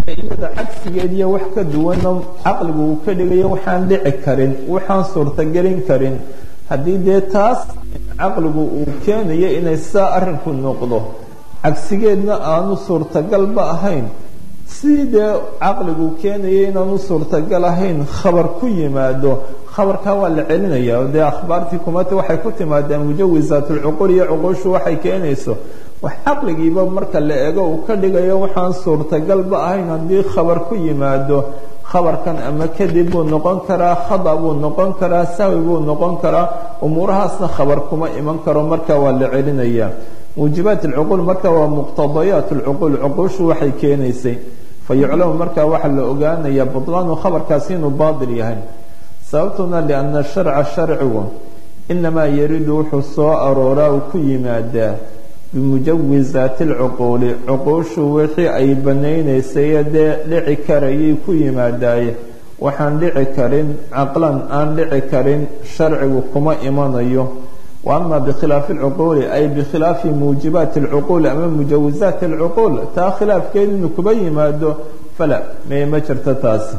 iyada cagsigeed iyo wax ka duwana caqligu uu ka dhigayo waxaan dhici karin waxaan suurtagelin karin haddii dee taas caqligu uu keenayo inay saa arrinku noqdo cagsigeedna aanu suurtagalba ahayn si dee caqligu keenayo inaanu suurtagal ahayn khabar ku yimaado khabarkaa waa la celinaya dee akhbaartii kumata waxay ku timaadeen mujawisaatulcuqul iyo cuqushu waxay keenayso wax caqligiiba marka la eego uu ka dhigayo waxaan suurtagalba ahayn haddii khabar ku yimaado khabarkan ama kadib buu noqon karaa khada buu noqon karaa sahwi buu noqon karaa umuurahaasna khabar kuma iman karo marka waa la celinaya muujibaat alcuquul marka waa muqtadayaat alcuquul cuquushu waxay keenaysay fa yuclamu marka waxaa la ogaanaya butlaanu khabarkaasi inuu baatil yahay sababtuna lianna sharca sharcigu inamaa yaridu wuxuu soo arooraa uu ku yimaadaa bimujawizaati alcuquuli cuquushu wixii ay banaynaysay dee dhici karayay ku yimaadaaye waxaan dhici karin caqlan aan dhici karin sharcigu kuma imanayo wa ama bikhilaafi alcuquuli ay bikhilaafi muujibaati alcuquuli ama mujawizaati alcuquul taa khilaafkeed inuu kuba yimaado fala may ma jirto taasi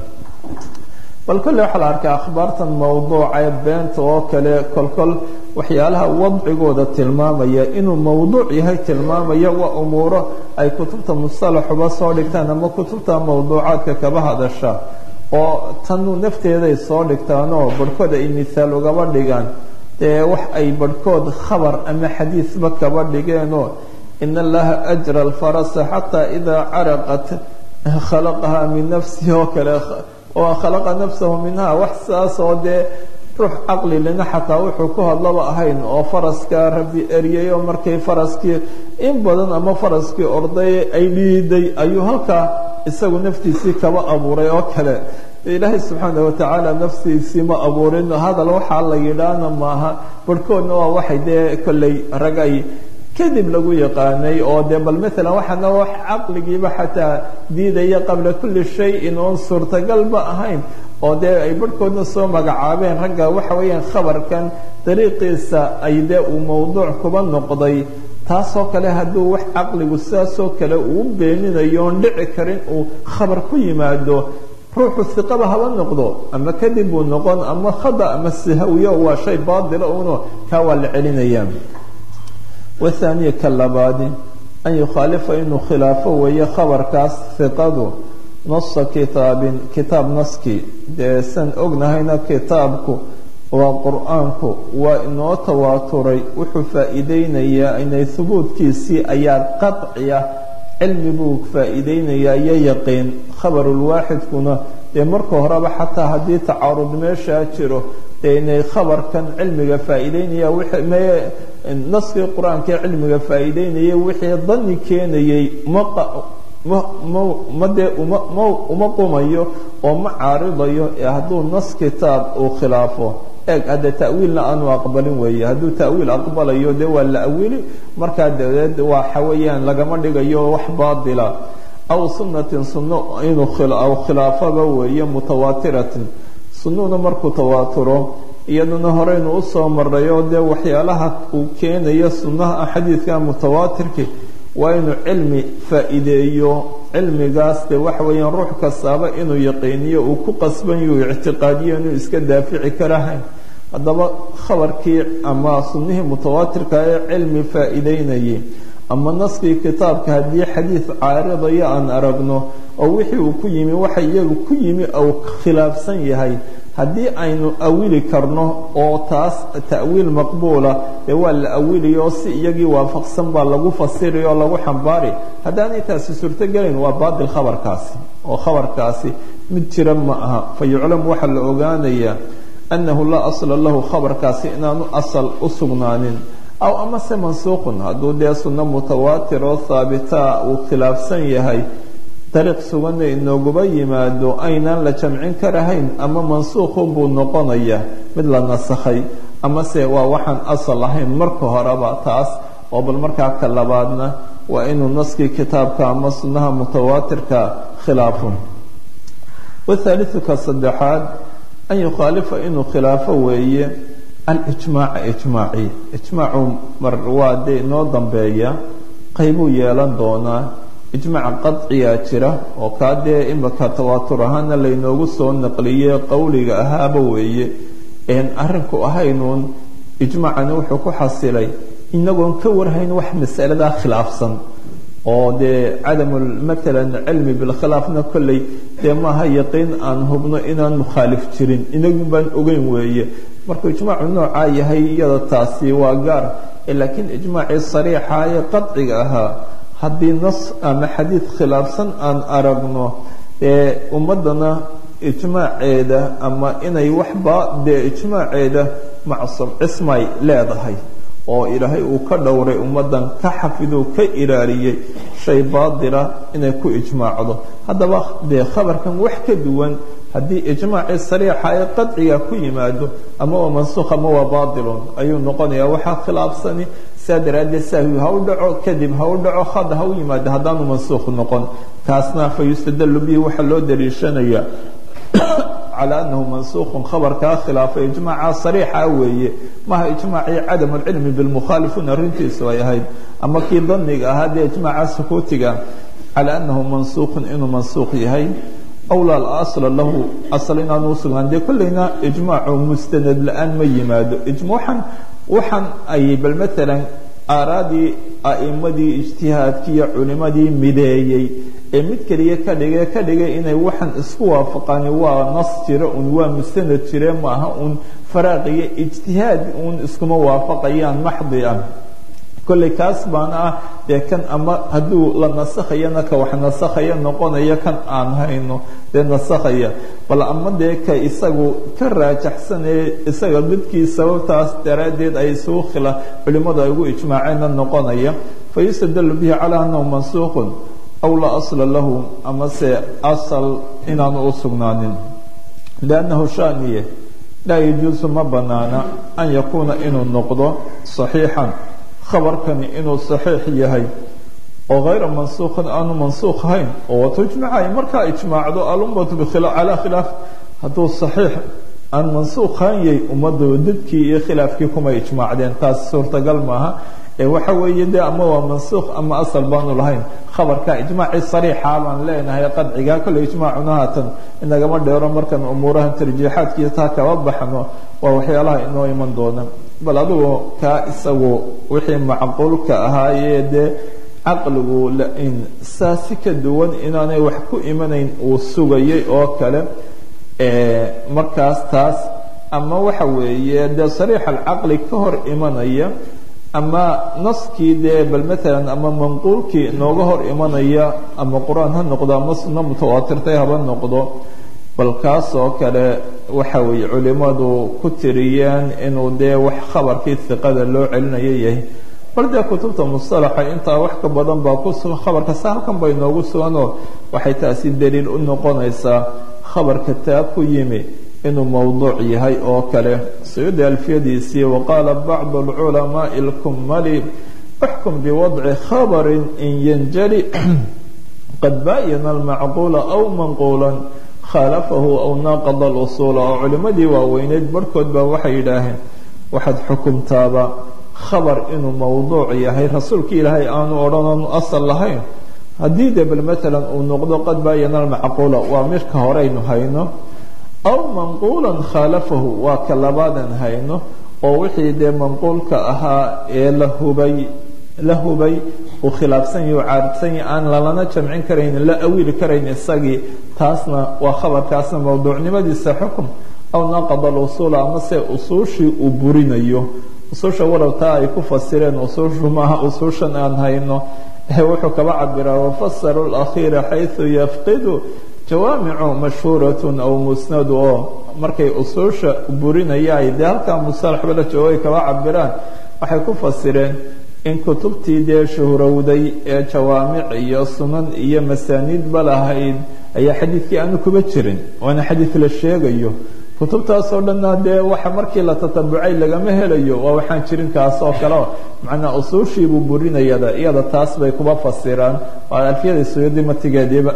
bal kolle waxaa la arkaa akhbaartan mawduuca beenta oo kale kolkol waxyaalaha wadcigooda tilmaamaya inuu mawduuc yahay tilmaamaya waa umuuro ay kutubta mustalaxuba soo dhigtaan ama kutubta mawduucaadka kaba hadasha oo tanu nafteeday soo dhigtaanoo barhkood ay mihaal ugaba dhigaan dee wax ay barhkood khabar ama xadiisba kaba dhigeenoo in allaha ajra alfarasa xataa idaa caraqat khalaqaha min nafsihi oo kale oo khalaqa nafsahu minha wax saas oo dee ruux caqli lina xataa wuxuu ku hadlaba ahayn oo faraska rabbi eriyay oo markay faraskii in badan ama faraskii orday ay dhiiday ayuu halkaa isagu naftiisii kaba abuuray oo kale ilaahay subxaana watacaala naftiisii ma abuurin hadal waxaa la yidhaahna maaha barhkoodna waa waxay dee kolley rag ay kadib lagu yaqaanay oo dee bal maalan waxaana wax caqligiiba xataa diidaya qabla kulli shayin oon suurtagalba ahayn oo dee ay barhkoodna soo magacaabeen ragga waxa weeyaan khabarkan dariiqiisa ay dee uu mawduuc kuba noqday taasoo kale hadduu wax caqligu sidaasoo kale uu beeninayo oon dhici karin uu khabar ku yimaado ruuxu hiqaba haba noqdo ama kadib buu noqon ama khada ama sahwiyo waa shay baatila uno kaa waa la celinaya wathaniya ka labaadi an yukhaalifa inuu khilaafo weeye khabarkaas hiqadu nasa kitaabin kitaab naskii dee san ognahayna kitaabku waa qur-aanku waa inoo tawaaturay wuxuu faa-iideynayaa inay hubuudkiisii ayaa qaciya cilmi buu faa-iideynayaa iyo yaqiin khabarulwaaxidkuna dee marka horeba xataa haddii tacaarud meeshaa jiro dee inay khabarkan cilmiga faa-iideynaya naskii qur-aankaee cilmiga faa-iideynayay wixii dani keenayay ma dee uma qumayo oo ma caaridayo ee hadduu nas kitaab uu khilaafo eeg hadde ta'wiilna aanu aqbalin weeye hadduu ta'wiil aqbalayo dee waa la awili markaa dabadeed waxa weeyaan lagama dhigayo wax baatila aw sunnatin sunno inuu khilaafaba weeye mutawaatiratin sunnuna markuu tawaaturo iyaduna horeynu usoo marayo dee waxyaalaha uu keenayo sunnaha xadiidka mutawaatirki waa inuu cilmi faa-iideeyo cilmigaas dee waxa weeyaan ruux kastaaba inuu yaqiiniyo uu ku qasban yuu ictiqaadiyo inuu iska daafici karahayn haddaba khabarkii ama sunnihii mutawaatirka ee cilmi faa-iideynayay ama naskii kitaabka haddii xadiid caaridaya aan aragno oo wixii uu ku yimi waxa iyagu ku yimi ou khilaafsan yahay haddii aynu awili karno oo taas ta'wiil maqbuula dee waa la awiliyo oo si iyagii waafaqsan baa lagu fasiri oo lagu xambaari haddaanay taasi suurtogelayn waa baatil khabarkaasi oo khabarkaasi mid jira ma aha fa yuclamu waxaa la ogaanayaa annahu laa asla lahu khabarkaasi inaanu asal u sugnaanin aw amase mansuuqun hadduu dee sunno mutawaatir oo haabitaa uu khilaafsan yahay dariiq suganna inooguba yimaado aynaan la jamcin karahayn ama mansuuqun buu noqonaya mid la nasakhay amase waa waxaan asal ahayn marka horeba taas oo bal markaa ka labaadna waa inuu naskii kitaabka ama sunnaha mutawaatirka khilaafo wathaalithu ka saddexaad an yukhaalifa inuu khilaafo weeye alijmaaca ijmaaci ijmaacu mar waa dee inoo dambeeya qaybuu yeelan doonaa ijmaac qadciyaa jira oo kaa dee imaka tawaatur ahaana laynoogu soo naqliyey qowliga ahaaba weeye een arrinku ahaynuun ijmaacani wuxuu ku xasilay inagoon ka warhayn wax masaladaa khilaafsan oo dee cadamu maalan cilmi bilkhilaafna kolley dee maaha yaqiin aan hubno inaan mukhaalif jirin inagun baan ogeyn weeye markuu ijmaacu noocaa yahay iyada taasi waa gaar laakiin ijmaacii sariixa ee qadciga ahaa haddii nas ama xadiid khilaafsan aan aragno ee ummadana ijmaaceeda ama inay waxba dee ijmaaceeda macsuum cismay leedahay oo ilaahay uu ka dhowray ummadan ka xafiduu ka ilaaliyey shay baadila inay ku ijmaacdo haddaba dee khabarkan wax ka duwan haddii ijmaacii sariixa ee qadciga ku yimaado ama waa mansuukh ama waa baatilun ayuu noqonayaa waxaa khilaafsani saa daraaddeed sahwi ha u dhaco kadib ha u dhaco had ha u yimaado haddaanu mansuukh noqon kaasna fa yustadalu bihi waxaa loo daliishanaya calى anahu mansuuqun khabarkaa khilaafay ijmaaca sariixa weeye maha ijmaacii cadam alcilmi bilmukhaalifuun arrintiisu ay ahayd ama kii daniga ahaa dee ijmaaca sukuutiga calى anahu mansuuqun inuu mansuuq yahay awlaa alasla lahu asal inaanu usugnaan dee kolleyna ijmaacu mustanad la-aan ma yimaado waxaan waxaan ay bal maalan aaraadii a'imadii ijtihaadkii iyo culimadii mideeyey ee mid keliya ka dhigay ka dhigay inay waxaan isku waafaqani waa nas jira un waa mustanad jire maaha un faraaqiyo ijtihaad uun iskuma waafaqayaan maxdi ah kolley kaas baana ah dee kan ama hadduu la nasakhayana ka wax nasakhaya noqonaya kan aan hayno dee nasakhaya bal ama dee ka isagu ka raajaxsanee isaga midkii sababtaas daraaddeed ay isugu khila culimmadu ay ugu ijmaaceenna noqonaya fa yustadalu bihi calaa annahu mansuuqun aw laa asla lahu amase asal inaanu u sugnaanin liannahu shaniye laa yajuusu ma banaana an yakuuna inuu noqdo saxiixan khabarkani inuu saxiix yahay oo hayra mansuuqin aanu mansuuq ahayn oo wato ijmacay markaa ijmaacdo alummatu calaa khilaaf hadduu saxiix aan mansuuq ahaan yahay ummaddu dadkii iyo khilaafkii kuma ijmaacdeen taas suurtagal maaha ee waxa weeye de ama waa mansuuq ama asal baanu lahayn khabarka ijmaacii sariixa baan leenahay qadciga kolley ijmaacuna haatan inagama dheero markaan umuurahan tarjiixaadkiiyo taa kaba baxno waa waxyaalaha inoo iman doona bal adugu kaa isagu wixii macquulka ahaayee dee caqligu lain saa si ka duwan inaanay wax ku imanayn uu sugayay oo kale markaas taas ama waxa weeye dee sariix alcaqli ka hor imanaya ama naskii dee bal maalan ama manquulkii nooga hor imanaya ama qur-aan ha noqdo ama sunno mutawaatirtay haba noqdo bal kaas oo kale waxa weeye culimadu ku tiriyeen inuu dee wax khabarkii hiqada loo celinayo yahay bal dee kutubta mustalaxa intaa wax ka badan baa ku sugan khabarka se halkan bay noogu suganoo waxay taasi daliil u noqonaysaa khabarka taa ku yimi inuu mowduuc yahay oo kale sayudi alfiyadiisii waqaala bacdu alculamaai lkumali اxkum biwadci khabari in yanjali qad baayana almacquula aw manquula khaalafahu aw naaqada اlusuula oo culimadii waaweyneyd barhkood baa waxay yidhaaheen waxaad xukumtaaba khabar inuu mowduuc yahay rasuulka ilaahay aanu odhan oonu asal lahayn haddii de bal maalan uu noqdo qad baayana almacquula waa midka horeynu hayno aw manquula khaalafahu waa ka labaadan hayno oo wixii dee manquulka ahaa ee la hubay la hubay uu khilaafsan yahi u caaridsan yahi aan lalana jamcin karayn la awiili karayn isagii taasna waa khabarkaasna mowduucnimadiisa xukum aw naqada alusuula amase usuushii uu burinayo usuusha warabtaa ay ku fasireen usuushu maaha usuushan aan hayno wuxuu kaba cabiraa wafasaru lakhiira xayثu yafqidu jawaamicu mashhuuratun aw musnadu oo markay usuusha burinaya ay dee halkaa musalaxba la joogo ay kaba cabiraan waxay ku fasireen in kutubtii dee shuhrowday ee jawaamic iyo sunan iyo masaaniidba lahayd ayaa xadiidkii aanu kuba jirin waana xadiid la sheegayo kutubtaasoo dhanna dee waxa markii la tatabucay lagama helayo waa waxaan jirin kaas oo kaleo macnaa usuushiibuu burinayada iyada taas bay kuba fasiraan waa alfiyada suyudi matigeediiba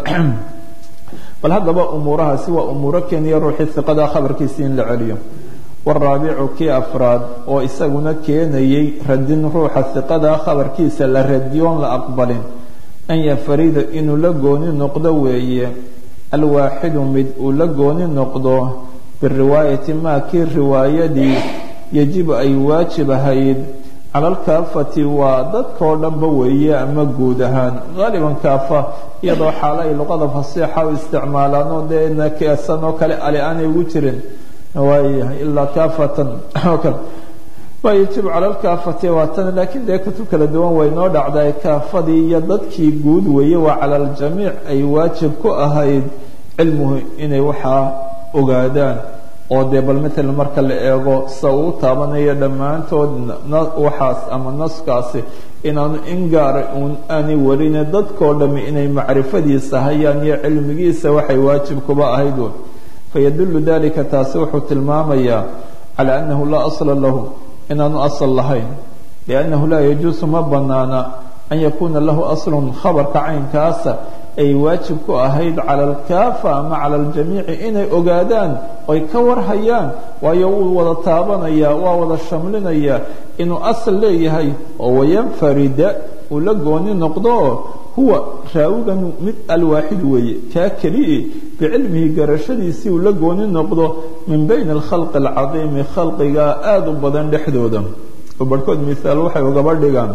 bal haddaba umuurahaasi waa umuuro keniya ruuxii iqada khabarkiisi in la celiyo waraabicu kii afraad oo isaguna keenayay radin ruuxa iqada khabarkiisa la radiyoon la aqbalin an yafarida inuu la gooni noqdo weeye alwaaxidu mid uu la gooni noqdo biriwaayati maa kii riwaayadii yajibu ay waajib ahayd cala alkaafati waa dadkao dhanba weeye ama guud ahaan qaaliban kaafa iyadoo xaalo ay luqada fasiixa u isticmaalaan oo dee nakeesan oo kale ali aanay ugu jirin waayahay ilaa kaafatan oo kale waa yajibu cala alkaafati waa tan laakiin dee kutub kala duwan way noo dhacday kaafadii iyo dadkii guud weeye waa cala aljamiic ay waajib ku ahayd cilmuhu inay waxaa ogaadaan oo dee bal matalan marka la eego sa uu taabanayo dhammaantood waxaas ama naskaasi inaanu in gaara uun aanay warine dadkao dhammi inay macrifadiisa hayaan iyo cilmigiisa waxay waajib kuba ahayd un fayadullu dalika taasi wuxuu tilmaamayaa cala annahu laa asla lahu inaanu asal lahayn liannahu laa yajuusu ma banaana an yakuuna lahu aslun khabarka caynkaasa ay waajib ku ahayd cala alkaafa ama cala aljamiici inay ogaadaan oy ka warhayaan waayo wuu wada taabanayaa waa wada shamlinayaa inuu asal leeyahay oo wayanfarida uu la gooni noqdo huwa raawigan mid alwaaxid weeye kaa kelii bicilmihi garashadiisii uu la gooni noqdo min bayni alkhalqi alcadiimi khalqiga aada u badan dhexdooda oo barhkood mihaal waxay ugaba dhigaan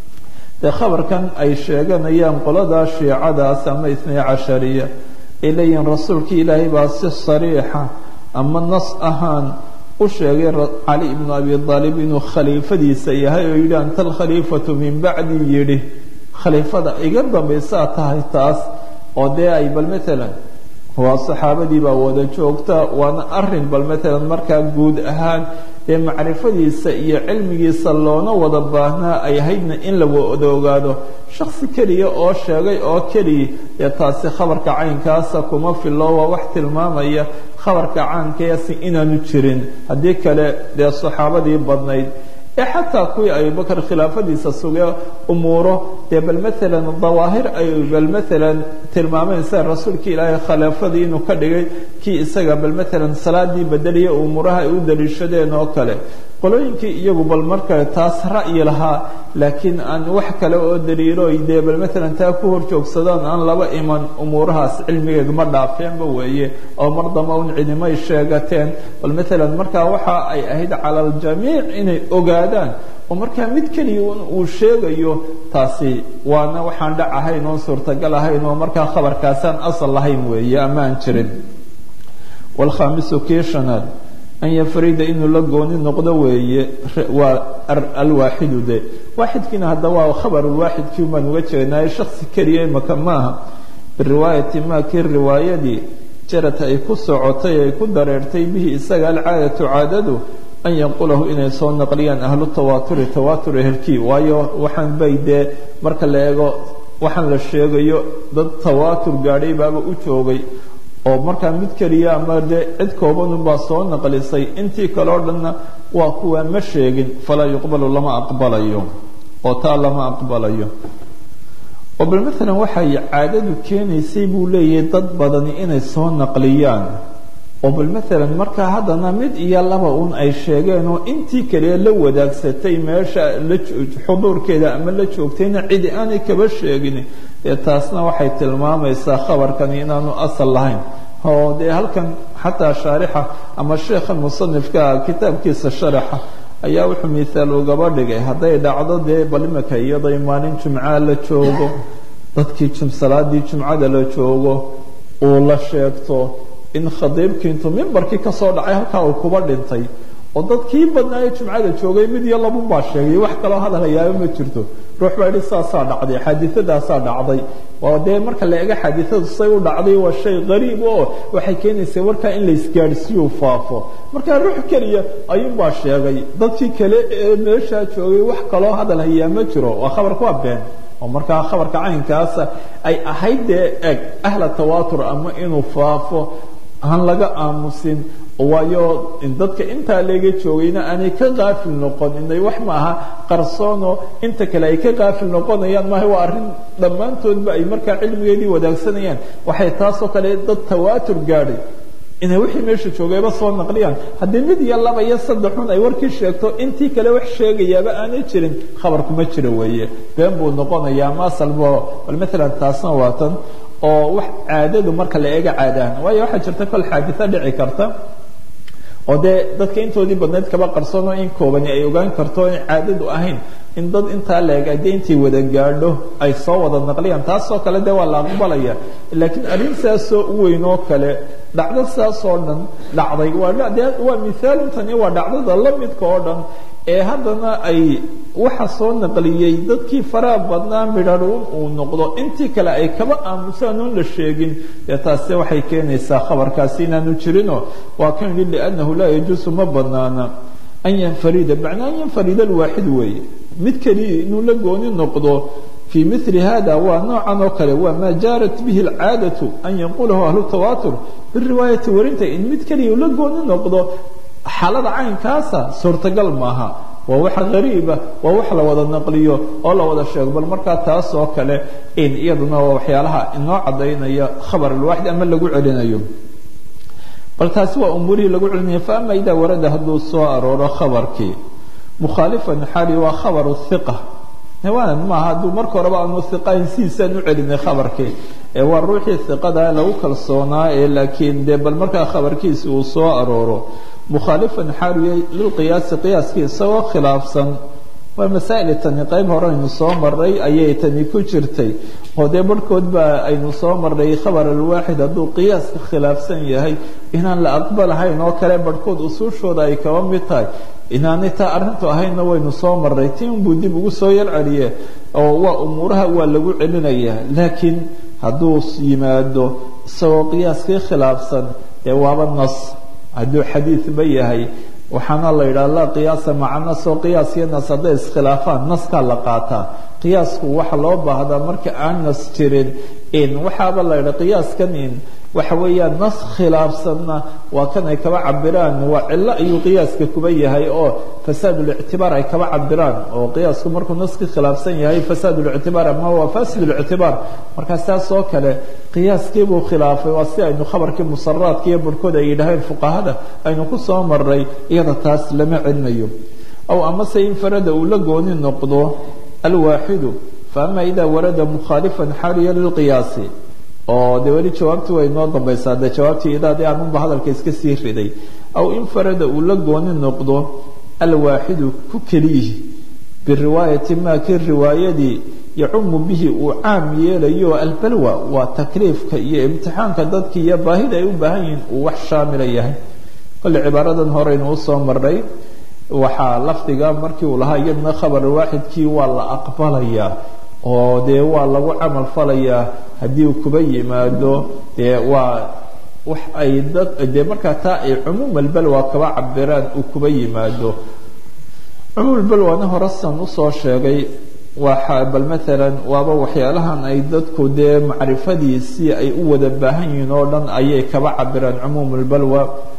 dee khabarkan ay sheeganayaan qoladaa shiicadaas ama itnay cashariya ay leeyihiin rasuulkii ilaahay baa si sariixa ama nas ahaan u sheegay cali ibnu abi aalib inuu khaliifadiisa yahay oo yidhi anta alkhaliifatu min bacdi yidhi khaliifada iga dambaysaa tahay taas oo dee ay bal matalan waa saxaabadii baa wada joogta waana arin bal matalan markaa guud ahaan dee macrifadiisa iyo cilmigiisa loona wada baahnaa ay ahaydna in la wada ogaado shaksi keliya oo sheegay oo keliya dee taasi khabarka caynkaasa kuma filo waa wax tilmaamaya khabarka caankaasi inaanu jirin haddii kale dee saxaabadii badnayd ee xataa kuwii abubakar khilaafadiisa sugee umuuro dee bal matalan dawaahir ay bal matalan tilmaameen sida rasuulka ilaahay khilaafadii inuu ka dhigay kii isaga bal matalan salaadii bedeliya umuuraha ay u daliishadeen oo kale qolooyinkii iyagu bal marka taas ra'yi lahaa laakiin aan wax kale oo daliilo dee bal matalan taa ku horjoogsadaan aan laba iman umuurahaas cilmigeed ma dhaafeenba weeye oo mar damba un cidimay sheegateen bal matalan markaa waxa ay ahayd cala aljamiic inay ogaadaan oo markaa mid keliya uu sheegayo taasi waana waxaan dhac ahayn oon suurtagal ahayn oo markaa khabarkaasaan asal lahayn weeye ama aan jirin wlkhaamisu kii shanaad an yafrida inuu la gooni noqdo weeye waa alwaaxidu de waaxidkiina hadda waa khabarulwaaxidkii baan uga jeednaaye shaksi keliya imaka maaha biriwaayati maa kii riwaayadii jarad ay ku socotay ay ku dareertay bihi isaga alcaadatu caadadu an yanqulahu inay soo naqliyaan ahlu tawaaturi tawaatur ehelkii waayo waxaan bay dee marka la eego waxaan la sheegayo dad tawaatur gaadhay baaba u joogay oo markaa mid keliya ama dee cid koobanunbaa soo naqlisay intii kale o dhanna waa kuwaa ma sheegin falaa yuqbalu lama aqbalayo oo taa lama aqbalayo oo bal maalan waxay caadadu keenaysay buu leeyahay dad badani inay soo naqliyaan oo bal maalan markaa haddana mid iyo laba un ay sheegeen oo intii kale la wadaagsatay meesha la xuduurkeeda ama la joogtayna cidi aanay kaba sheegin dee taasna waxay tilmaamaysaa khabarkani inaanu asal lahayn oo dee halkan xataa shaarixa ama sheekha musanifka kitaabkiisa sharaxa ayaa wuxuu mihaal ugaba dhigay hadday dhacdo dee bal imika iyaday maalin jumcaa la joogo dadkii salaadii jumcada la joogo uu la sheegto in khadiibkii intuu mimbarkii kasoo dhacay halkaa uu kuba dhintay oo dadkii badnaaye jumcada joogay mid iyo labun baa sheegay wax kaloo hadalhayaaba ma jirto ruux baa yidhi saasaa dhacday xaadiadaasaa dhacday oo dee marka la ega xaadiadu say u dhacday waa shay qariib oo waxay keenaysaa warkaa in la isgaadhsiiyu faafo markaa ruux keliya ayuunbaa sheegay dadkii kale ee meeshaa joogay wax kaloo hadalhayaa ma jiro waa khabarka waa been oo markaa khabarka caynkaasa ay ahayd dee eg ahla tawaatur ama inuu faafo aan laga aamusin waayo dadka intaa leega joogayna aanay ka qaafil noqon inay wax maaha qarsoono inta kale ay ka qaafil noqonayaan maaha waa arrin dhammaantoodba ay markaa cilmigeedii wadaagsanayaan waxay taasoo kale dad tawaatur gaadhay inay wixii meesha joogayba soo naqliyaan haddii mid iyo laba iyo saddexun ay warkii sheegto intii kale wax sheegayaaba aanay jirin khabarku ma jiro weeye been buu noqonayaa masalbo bal maalan taasna waa tan oo wax caadadu marka la eega caadahan waayo waxaa jirta kol xaadisa dhici karta oo dee dadka intoodii badnayd kaba qarsoon oo in koobani ay ogaan karto in caadadu ahayn in dad intaa leeg dee intay wada gaadho ay soo wada naqliyaan taasoo kale dee waa la aqbalaya laakiin arrin saasoo u weyn oo kale dhacdo saasoo dhan dhacday waa dee waa mithaaluntani waa dhacdada la midka oo dhan ee haddana ay waxa soo naqliyey dadkii faraha badnaa midharuun uu noqdo intii kale ay kaba aamusaan oon la sheegin dee taasi waxay keenaysaa khabarkaasi inaanu jirinoo waa kan yidhi liannahu laa yajuusu ma banaana an yanfarida macnaa an yanfarida alwaaxid weeye mid keliya inuu la gooni noqdo fii mili hada waa noocan oo kale waa maa jaarat bihi alcaadatu an yanqulahu ahlu tawaatur biriwaayati warinta in mid keliya la gooni noqdo xaalada caynkaasa suurtagal maaha waa wax gariiba waa wax la wada naqliyo oo la wada sheego bal markaa taas oo kale in iyaduna waa waxyaalaha inoo cadaynaya khabar alwaaxid ama lagu celinayo bal taasi waa umuurihii lagu celinaya faama idaa warada hadduu soo arooro khabarkii mukhaalifan xaali waa khabaru hiqa waanan maaha hadduu marka horeba aanu hiqayn sidiisaan u celinay khabarkii ee waa ruuxii hiqada lagu kalsoonaa ee laakiin dee bal markaa khabarkiisi uu soo arooro mukhaalifan xaaliya lilqiyaasi qiyaaskii isagoo khilaafsan waa masaa'il tani qayb hore aynu soo maray ayay tani ku jirtay oo dee barhkood baa aynu soo maray khabar alwaaxid hadduu qiyaaska khilaafsan yahay inaan la aqbalahayn oo kale barhkood usuushooda ay kaba mid tahay inaanay taa arrintu ahaynna waynu soo maray ti unbuu dib ugu soo yar celiye oo waa umuuraha waa lagu celinayaa laakiin hadduu yimaado isagoo qiyaaskii khilaafsan dee waaba nas hadduu xadiidba yahay waxaana la yidhaha laa qiyaasa maca nas oo qiyaas iyo nas hadday iskhilaafaan naskaa la qaataa qiyaasku waxa loo baahdaa marka aan nas jirin in waxaaba la yidhaha qiyaaskan in waxa weeyaan nas khilaafsanna waa kan ay kaba cabiraan waa cillo ayuu qiyaaska kuba yahay oo fasaadulictibaar ay kaba cabiraan oo qiyaasku markuu naskii khilaafsan yahay fasaadulictibaar ama waa fasidulctibaar markaa saas oo kale qiyaaskiibuu khilaafay waa si aynu khabarkii musaraadka iyo barhkood ay yidhaaheen fuqahada aynu ku soo maray iyada taas lama celinayo aw amase in farada uu la gooni noqdo alwaaxidu faama idaa warada mukhaalifan xaaliya lilqiyaasi oo dee weli jawaabti way noo dambaysaa dee jawaabtii idaadii aanunba hadalka iska sii riday aw in farada uu la gooni noqdo alwaaxidu ku keliyihi biriwaayati maa kii riwaayadii yacumu bihi uu caam yeelayo albalwa waa takliifka iyo imtixaanka dadki iyo baahida ay u baahan yihiin uu wax shaamila yahay kolle cibaaradan horeynu usoo maray waxaa lafdiga markii uu lahaa iyadna khabar waaxidkii waa la aqbalayaa oo dee waa lagu camal falayaa haddii uu kuba yimaado dee waa wax ay dad dee markaa taa ay cumuum albalwa kaba cabiraan uu kuba yimaado cumuum albalwana horesan usoo sheegay waa bal maalan waaba waxyaalahan ay dadku dee macrifadiisii ay u wada baahan yihiin oo dhan ayay kaba cabiraan cumuum albalwa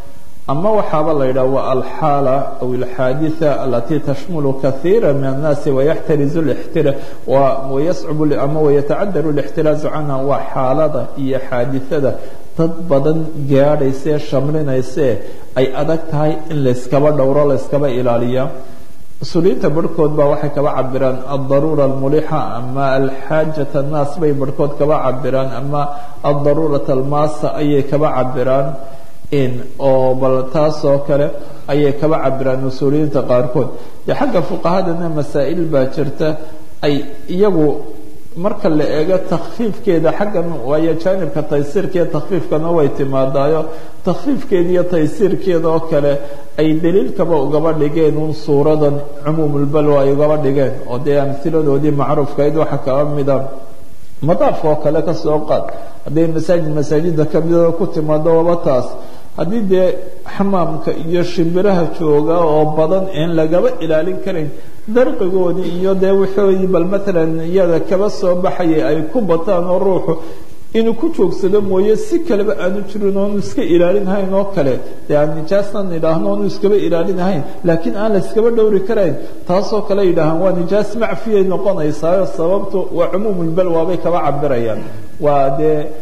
ama waxaaba la yidhaha waa alxaala aw alxaaditha alati tashmulu kahiira min annaasi wayaxtarizu lixtira wayascubu ama wayatacadaru lixtiraazu canha waa xaalada iyo xaadithada dad badan gaadhaysee shamlinayse ay adag tahay in layskaba dhowro layskaba ilaaliya usuuliyiinta barhkood baa waxay kaba cabiraan aldaruura almulixa ama alxaajat annaas bay barhkood kaba cabiraan ama aldaruurat almaasa ayay kaba cabiraan in oo bal taas oo kale ayay kaba cabiraan usuuliyiinta qaarkood dee xagga fuqahadana masaa'il baa jirta ay iyagu marka la eego takfiifkeeda xaggan waayo jaanibka taysiirka iyo takfiifkana way timaadaayo takfiifkeeda iyo taysiirkeeda oo kale ay daliilkaba ugaba dhigeen un suuradan cumuumulbalwa ay ugaba dhigeen oo dee amhiladoodii macruufkayd waxa kaba mida madaafka oo kale kasoo qaad hadday masaajid masaajida kamida ku timaado waba taas haddii dee xamaamka iyo shimbiraha jooga oo badan een lagaba ilaalin karayn darqigoodii iyo dee wixoodii bal matalan iyada kaba soo baxayay ay ku bataan oo ruuxu inuu ku joogsado mooye si kaleba aanu jirin oonu iska ilaalinahayn oo kale dee aan nijaasnan idhaahno oonu iskaba ilaalinahayn laakiin aan la iskaba dhowri karayn taasoo kale yidhaahaan waa nijaas macfiyay noqonaysaayo sababtu waa cumuumulbalwa bay kaba cabirayaan waa dee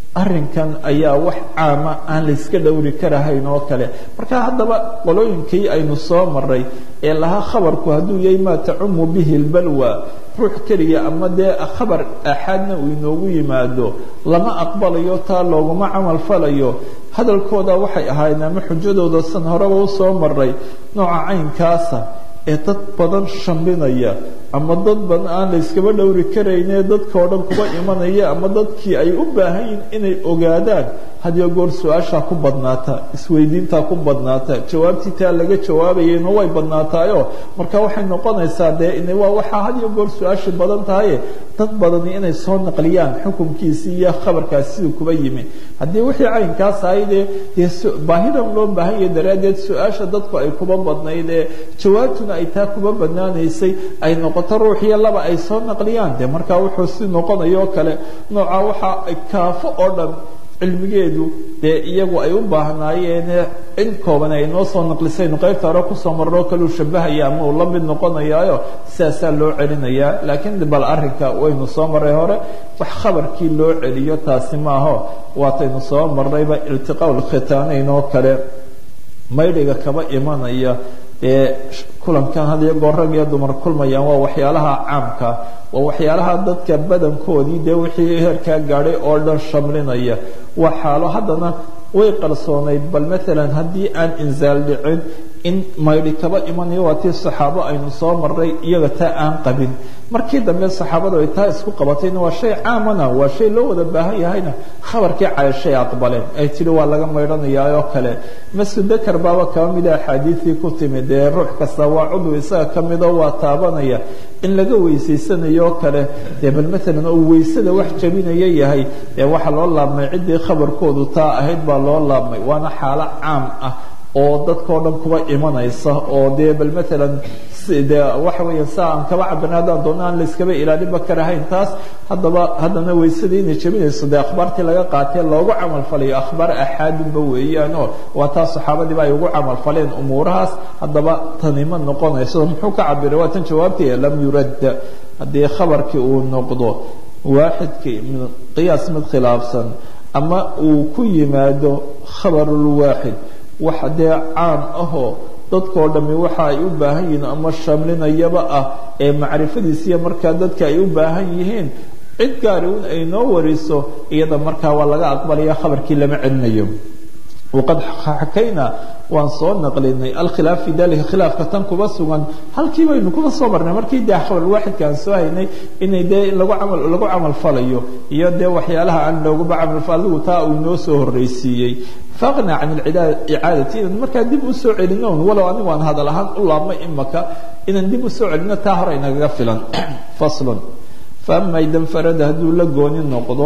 arrinkan ayaa wax caama aan la yska dhowri karahayn oo kale marka haddaba qolooyinkii aynu soo maray ee lahaa khabarku hadduu yahay maa tacumu bihi lbalwa ruux keliya ama dee khabar axaadna uu inoogu yimaado lama aqbalayo taa looguma camal falayo hadalkooda waxay ahaayeen ama xujadooda san horeba usoo maray nooca caynkaasa ee dad badan shambinaya ama dad badan aan la yskaba dhowri karayne dadka o dhan kuba imanaya ama dadkii ay u baahan yihin inay ogaadaan hadiyo goor su-aashaa ku badnaata isweydiintaa ku badnaata jawaabtii taa laga jawaabayayna way badnaataayo marka waxay noqonaysaa dee waa waxaa hadiyo goor su-aashii badan tahaye dad badani inay soo naqliyaan xukunkiisii iyo khabarkaasi siduu kuba yimi haddii wixii caynkaas ahayde dee baahidan loo baahan yahay daraaddeed su-aasha dadku ay kuba badnayd ee jawaabtuna ay taa kuba badnaanaysay ay noqoto ruuxiyo laba ay soo naqliyaan dee markaa wuxuu si noqonayo kale nooca waxaa kaafo oo dhan cilmigeedu dee iyagu ay u baahnaayeen in kooban ay noo soo naqlisaynu qaybta hore kusoo marnoo kaleu shabahaya ama uu la mid noqonayaayo sidaasaa loo celinayaa laakiin bal arrinka waynu soo marray hore wax khabarkii loo celiyo taasi maaho waataynu soo marnayba iltiqaa lkhitaanayn oo kale maydhiga kaba imanaya ee kulankan hadiyo goor rag iyo dumar kulmayaan waa waxyaalaha caamka waa waxyaalaha dadka badankoodii dee wixii heerkaa gaadhay oo dhan shamlinaya waa xaalo haddana way qarsoonayd bal maalan haddii aan insaal dhicin in maydhi kaba imanayo waa tii saxaabo aynu soo marray iyaga taa aan qabin markii dambe saxaabadu ay taa isku qabatayna waa shay caamana waa shay loo wada baahan yahayna khabarkii cayashay aqbaleen ay tihi waa laga maydhanayaa oo kale masud dakar baaba kaba mida axaadiisii ku timid dee ruux kasta waa cudu isaga ka midoo waa taabanaya in laga weysaysanayo oo kale dee bal maalan uu weysada wax jabinaya yahay dee waxaa loo laabmay ciddii khabarkoodu taa ahayd baa loo laabmay waana xaalo caam ah oo dadkao dhan kuba imanaysa oo dee bal maalan de waxa weya saa aan kaba cabirna haddaan doona aan la iskaba ilaalinba karahayn taas haddaba haddana weysadii inay jabinayso dee akhbaartii laga qaatee loogu camal falayo akhbaar axaadunba weeyaan oo waa taas saxaabadiiba ay ugu camal faleen umuurahaas haddaba tani ma noqonayso muxuu ka cabiray waa tan jawaabtaya lam yuradda haddii khabarkii uu noqdo waaxidkii min qiyaas mid khilaafsan ama uu ku yimaado khabarulwaaxid wax dee caam ahoo dadkao dhammi waxa ay u baahan yihiin ama shamlinayaba ah ee macrifadiisiiya markaa dadka ay u baahan yihiin cid gaari un ay noo wariso iyada markaa waa laga aqbalaya khabarkii lama celinayo waqad xakaynaa waan soo naqlinay alkhilaaf fi dalika khilaafka tan kuba sugan halkii baynu kuba soo marnay markii dee khabarulwaaxidka aan soo haynay inay dee lagu camal lagu camal falayo iyo dee waxyaalaha aan looguba camalfal adigu taa uu inoo soo horreysiiyey faaqna can icaadati inaan markaa dib u soo celino walow anigu aan hadal ahaan u laabmay imaka inaan dib u soo celino taa hore inagaga filan faslun faama idan farada hadduu la gooni noqdo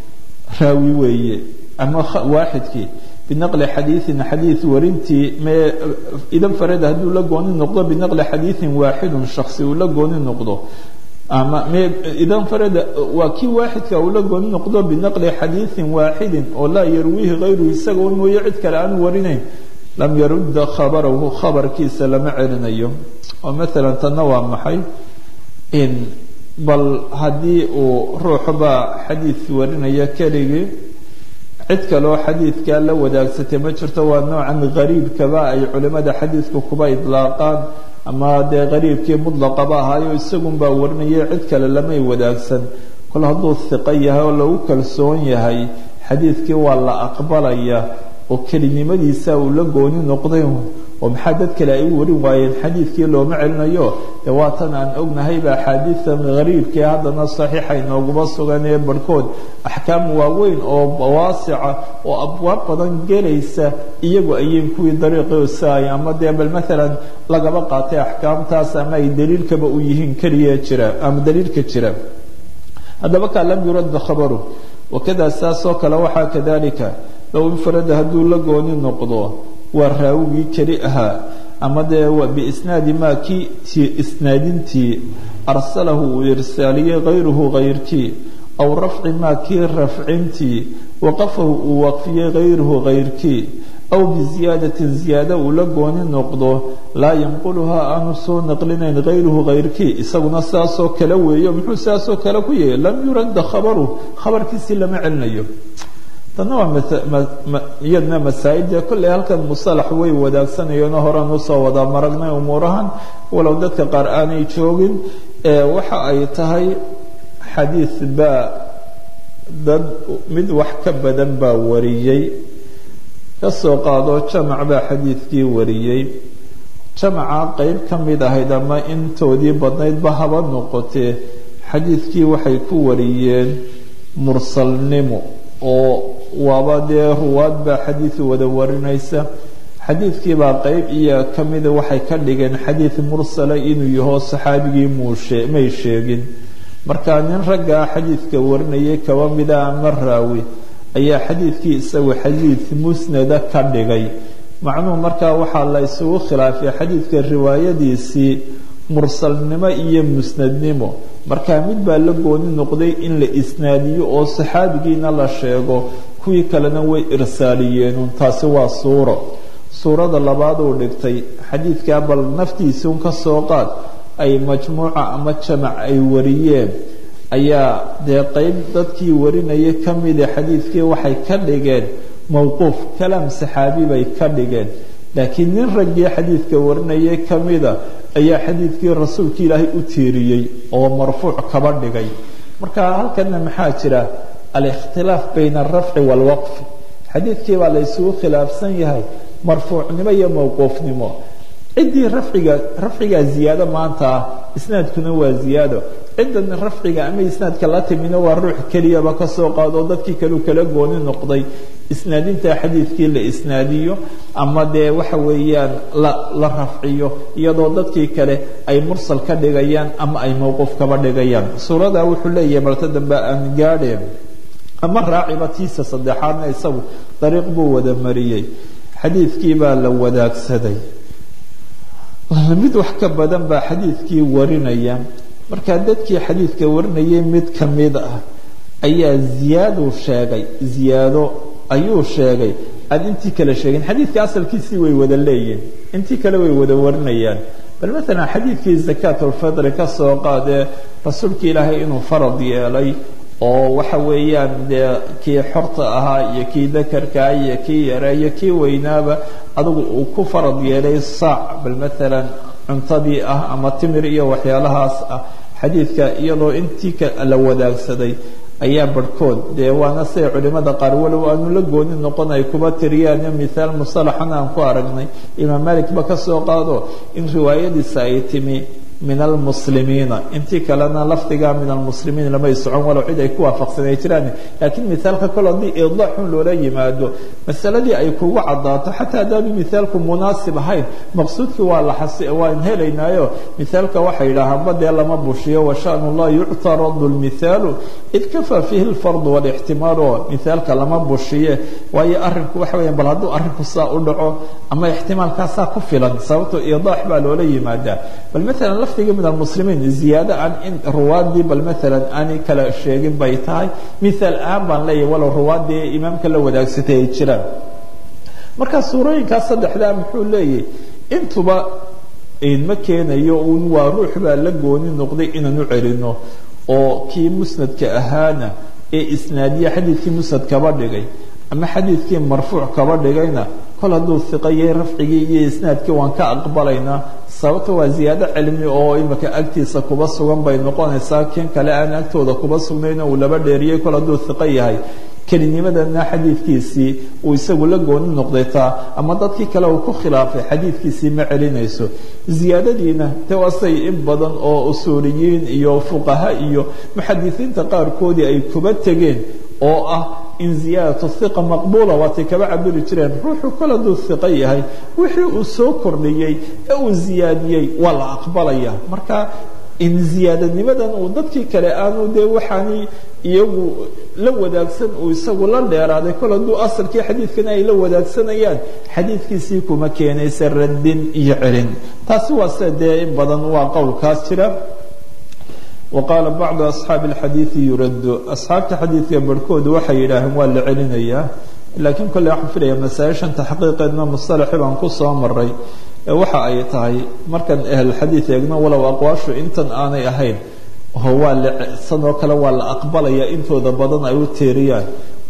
raawi weeye ama waaxidkii binaqli xadiiin xadiid warintii idan farada hadduu la gooni noqdo binaqli xadiiin waaxidun shaksi uu la gooni noqdo ama idan farada waa kii waaxidka uu la gooni noqdo binaqli xadiiin waaxidin oo laa yarwiihi hayruhu isaga un mooye cid kale aanu warinayn lam yarudda khabarahu khabarkiisa lama celinayo oo maalan tanna waa maxay in bal haddii uu ruuxbaa xadiid warinaya keligii cid kaloo xadiidkaa la wadaagsatay ma jirto waa noocan gariibkaba ay culimada xadiidka kuba idlaaqaan ama dee qariibkii mutlaqaba ahaayo isagunbaa warinaya cid kale lamay wadaagsan kol hadduu hiqo yahay oo lagu kalsoon yahay xadiidkii waa la aqbalaya oo kelinimadiisa uu la gooni noqday oo maxaa dad kale ay u warin waayeen xadiidkii looma celinayo dee waatan aan ognahayba axaadiida gariibkii haddana saxiixa inooguma sugan ee barhkood axkaam waaweyn oo waasica oo abwaab badan gelaysa iyagu ayiin kuwii dariiqosaay ama dee bal maalan lagaba qaatay axkaamtaas ama ay daliilkaba u yihiin keliya jira ama daliilka jira haddaba kaa lam yuradda khabaru wakada saasoo kale waxaa kadalika low infarada hadduu la gooni noqdo waa raawigii keli ahaa ama dee biisnaadi maa kii isnaadintii arsalahu uu irsaaliyey hayruhu hayrkii aw rafci maa kii rafcintii waqafahu uu waqfiyey hayruhu hayrkii aw biziyaadatin ziyaada uu la gooni noqdo laa yanquluhaa aanu soo naqlinayn hayruhu hayrkii isaguna saasoo kale weeyo muxuu saasoo kale ku yahay lam yuradda khabaru khabarkiisii lama celinayo tanna waa iyadna masaa-il dee kolley halkan musalax way wadaagsanayeenoo horaan usoo wada maragnay umuurahan walow dadka qaar aanay joogin waxa ay tahay xadiid baa dad mid wax ka badan baa wariyey kasoo qaado jamac baa xadiidkii wariyey jamaca qeyb ka mid ahayd ama intoodii badnaydba haba noqotee xadiidkii waxay ku wariyeen mursalnimo oo waaba dee ruwaad baa xadiid wada warinaysa xadiidkiibaa qeyb iyo ka mida waxay ka dhigeen xadiid mursala inuu yaho saxaabigii muushe may sheegin marka nin raggaa xadiidka warinayay kaba mida ama raawi ayaa xadiidkii isagu xadiid musnada ka dhigay macnuhu markaa waxaa la isugu khilaafay xadiidka riwaayadiisii mursalnimo iyo musnadnimo markaa mid baa la gooni noqday in la isnaadiyo oo saxaabigiina la sheego kuwii kalena way irsaaliyeenun taasi waa suuro suurada labaad uu dhigtay xadiidkaa bal naftiisuun ka soo qaad ay majmuuca ama jamac ay wariyeen ayaa dee qeyb dadkii warinaya ka mida xadiidkii waxay ka dhigeen mowquuf kalaam saxaabi bay ka dhigeen laakiin nin raggii xadiidka warinayay ka mida ayaa xadiidkii rasuulka ilaahay u tiiriyey oo marfuuc kaba dhigay marka halkana maxaa jira alikhtilaaf bayna alrafci waalwaqfi xadiidkii baa la ysugu khilaafsan yahay marfuucnimo iyo mowquufnimo ciddii rafciga rafcigaa ziyaado maanta ah isnaadkuna waa ziyaado ciddan rafciga ama isnaadka la timina waa ruux keliyaba kasoo qaado dadkii kaleu kala gooni noqday isnaadinta xadiidkii la isnaadiyo ama dee waxa weeyaan la la rafciyo iyadoo dadkii kale ay mursal ka dhigayaan ama ay mowquuf kaba dhigayaan suurada wuxuu leeyahay marta dambe aan gaadheen ama raaciba tiisa saddexaadna isagu dariiq buu wada mariyey xadiidkii baa la wadaagsaday mid wax ka badan baa xadiidkii warinaya markaa dadkii xadiidka warinayay mid ka mid ah ayaa ziyaaduu sheegay ziyaado ayuu sheegay aada intii kale sheegin xadiidka asalkiisii way wada leeyihin intii kale way wada warinayaan bal maalan xadiidkii zakaat ulfitri ka soo qaadee rasuulka ilaahay inuu farad yeelay oo waxa weeyaan dee kii xorta ahaa iyo kii dakarkaa iyo kii yara iyo kii weynaaba adigu uu ku farad yeelay saac bal maalan cuntadii ah ama timir iyo waxyaalahaas ah xadiidka iyadoo intii la wadaagsaday ayaa barhkood dee waana siday culimada qaar walow aanu la gooni noqon ay kuba tiriyaan mithaal musalaxana aan ku aragnay imaam malikba ka soo qaado in riwaayadiisa ay timi min almuslimiina intii kalena lafdiga min almuslimiin lamay socon walow cid ay ku waafaqsanay jiraan laakiin mithaalka kole haddii idaaxun loola yimaado masaladii ay kugu cadaato xataa haddaanu mithaalku munaasib ahayn maqsuudkii waa la waan helaynaayo mithaalka waxay yidhaahaanba dee lama bushiyo washan llah yuctaradu lmithaalu id kafaa fiihi lfardu walixtimaalu mithaalka lama bushiye waayo arinku waxa weya bal hadduu arrinku saa u dhaco ama ixtimaalkaasaa ku filan sababto idaax baa loola yimaadaa bal maalan lafdiga min almuslimiin ziyaado aan in ruwaadii bal maalan aanay kala sheegin bay tahay mithaal ahaan baan leeyahay walow ruwaadii imaamka la wadaagsatay ay jiraan marka suurooyinkaas saddexdaa muxuu leeyahay intuba ma keenayo un waa ruux baa la gooni noqday inaan u celino oo kii musnadka ahaana ee isnaadiya xadiidkii musnad kaba dhigay ama xadiidkii marfuuc kaba dhigayna kol hadduu iqa yahay rafcigii iyo isnaadkii waan ka aqbalaynaa sababta waa ziyaado cilmi oo imika agtiisa kuba sugan bay noqonaysaa kin kale aan agtooda kuba sugnayno uu laba dheeriyey kol hadduu iqo yahay kelinimadana xadiidkiisii uu isagu la gooni noqday taa ama dadkii kale uu ku khilaafay xadiidkiisii ma celinayso ziyaadadiina de waasay in badan oo usuuliyiin iyo fuqaha iyo muxadisiinta qaarkoodii ay kuba tegeen oo ah in ziyaadatu hiqa maqbuula waatay kaba cabiri jireen ruuxu kol hadduu hiqo yahay wixii uu soo kordhiyey ee uu ziyaadiyey waa la aqbalaya marka in ziyaadanimadan uu dadkii kale aanu dee waxaani iyagu la wadaagsan uu isagu la dheeraaday kol hadduu asalkii xadiidkana ay la wadaagsanayaan xadiidkiisii kuma keenaysa radin iyo celin taasi waa sida dee in badan waa qowlkaas jira waqaala bacdu asxaabi alxadiidi yuraddu asxaabta xadiidka barhkoodu waxay yidhaaheen waa la celinayaa laakiin kolley waxaan filaya masaa-ishan taxqiiqeedna musalaxi baan ku soo maray waxa ay tahay markaan ahlulxadiid eegno walow aqwaashu intan aanay ahayn oo waa la sanoo kale waa la aqbalaya intooda badan ay u tiiriyaan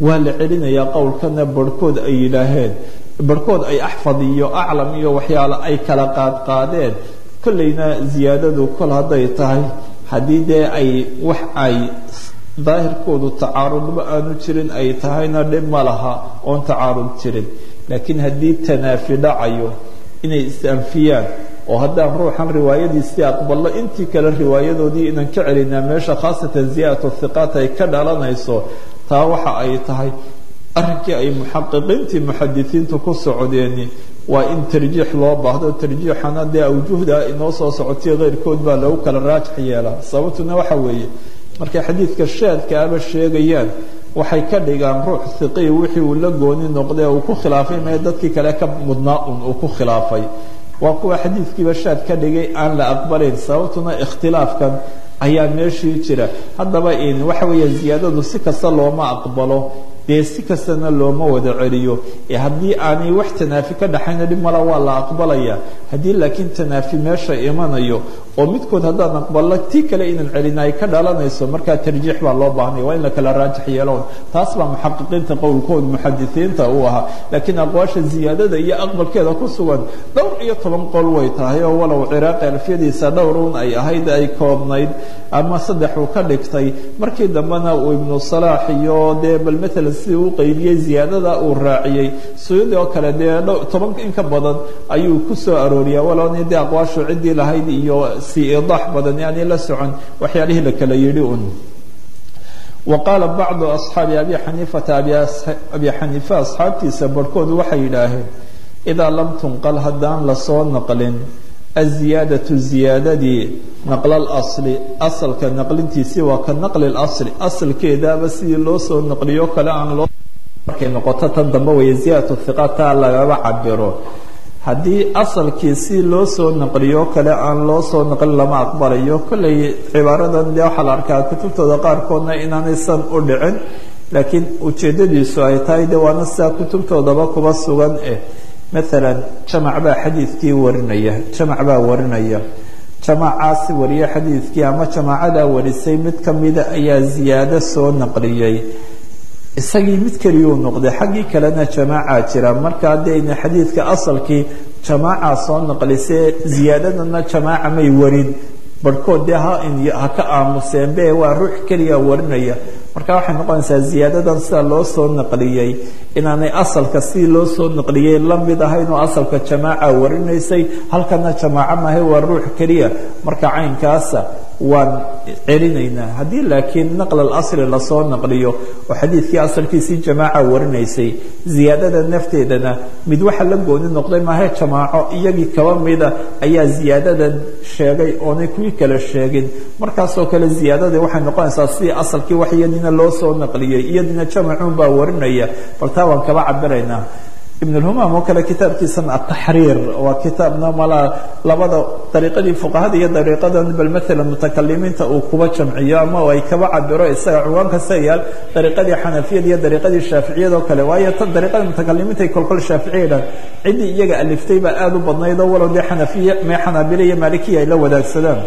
waa la celinayaa qowlkana barhkood ay yidhaaheen barhkood ay axfad iyo aclam iyo waxyaalo ay kala qaadqaadeen kollayna ziyaadadu kol hadday tahay haddii dee ay wax ay daahirkoodu tacaarudba aanu jirin ay tahayna dhib ma laha oon tacaarud jirin laakiin haddii tanaafi dhacayo inay is-anfiyaan oo haddaan ruuxan riwaayadiisii aqballo intii kale riwaayadoodii inaan ka celinaa meesha khaasatan ziyaadatu hiqaat ay ka dhalanayso taa waxa ay tahay arrinkii ay muxaqiqiintii muxadisiintu ku socdeeni waa in tarjiix loo baahdo tarjiixana dee awjuhda inoo soo socotay keyrkood baa lagu kala raajix yeelaa sababtuna waxa weeye markay xadiidka shaadka aba sheegayaan waxay ka dhigaan ruux hiqii wixii uu la gooni noqday uu ku khilaafay mee dadkii kale ka mudnaa un uu ku khilaafay waa kuwa xadiidkiiba shaad ka dhigay aan la aqbalayn sababtuna ikhtilaafkan ayaa meeshii jira haddaba waxa weeye ziyaadadu si kasta looma aqbalo dee si kastana looma wada celiyo ee haddii aanay wax tanaafi ka dhaxayna dhib mala waa la aqbalaya haddii laakiin tanaafi meesha imanayo oo midkood haddaan aqballo tii kale inaan celina ay ka dhalanayso markaa tarjiix baa loo baahnaya waa in la kala raajix yeelon taas baa muxaqiqiinta qowlkooda muxadisiinta uu ahaa laakiin aqwaasha ziyaadada iyo aqbalkeeda ku sugan dhowr iyo toban qol way tahay oo walow ciraaqi alfiyadiisa dhowrun ay ahayd ay koobnayd ama saddex uu ka dhigtay markii dambena uu ibnu salaax iyo dee bal maalan sidii u qaybiyey ziyaadada uu raaciyey suyudi oo kale dee toban in ka badan ayuu ku soo arooriyaa walowni dee aqwaashu ciddii lahayd iyo si idaax badan yani la socon waxyaalihii la kala yidhi un wa qaala bacdu asxaabi abi xaniifata abi xaniifa asxaabtiisa barhkoodu waxay yidhaaheen idaa lam tunqal haddaan lasoo naqlin aziyaadatu ziyaadadii naqla alasli asalka naqlintiisii waa ka naqli lasli asalkeedaaba sidii loo soo naqliyo kale aan loo markay noqoto tan dambe weeye ziyaadatu hiqataa lagaba cabiro haddii asalkii si loo soo naqliyo kale aan loo soo naqlin lama aqbalayo kollay cibaaradan dee waxaa la arkaa kutubtooda qaarkoodna inaanaysan u dhicin laakiin ujeeddadiisu ay tahay de waana sidaa kutubtoodaba kuba sugan eh maalan jamac baa xadiidkii warinaya jamac baa warinaya jamacaasi wariye xadiidkii ama jamaacadaa warisay mid ka mida ayaa ziyaado soo naqliyey isagii mid keliyuu noqday xaggii kalena jamaaca jira markaa dayna xadiidka asalkii jamaaca soo naqlisee ziyaadadana jamaaca may warin barhkood dee ha ka aamuseen be waa ruux keliya warinaya marka waxay noqonaysaa ziyaadadan sida loo soo naqliyey inaanay asalka si loo soo naqliyey la mid ahayn oo asalka jamaaca warinaysay halkana jamaaco maahay waa ruux keliya marka caynkaasa waan celinaynaa haddii laakiin naql alasli lasoo naqliyo oo xadiidkii asalkiisii jamaaca warinaysay ziyaadada nafteedana mid waxa la gooni noqday maahe jamaaco iyagii kaba mida ayaa ziyaadadan sheegay oonay kuwii kale sheegin markaasoo kale ziyaadadii waxay noqonaysaa sidii asalkii wax iyadina loo soo naqliyey iyadina jamacun baa warinaya bal taa waan kaba cabiraynaa ibn اlhumam oo kale kitaabkiisan ataxriir waa kitaabna malaa labada dariiqadii fuqahada iyo dariiqadan bal maalan mutakalimiinta uu kuba jamciyo ama ay kaba cabiro isaga cuwaanka sayaal dariiqadii xanafiyada iyo dariiqadii shaaficiyada oo kale waayo tan dariiqada mutakalimiinta ay kolkol shaaficiya dhan ciddii iyaga aliftay baa aada u badnayd oo walow dee xanafiya mee xanaabila iyo maalikiya ay la wadaagsadaan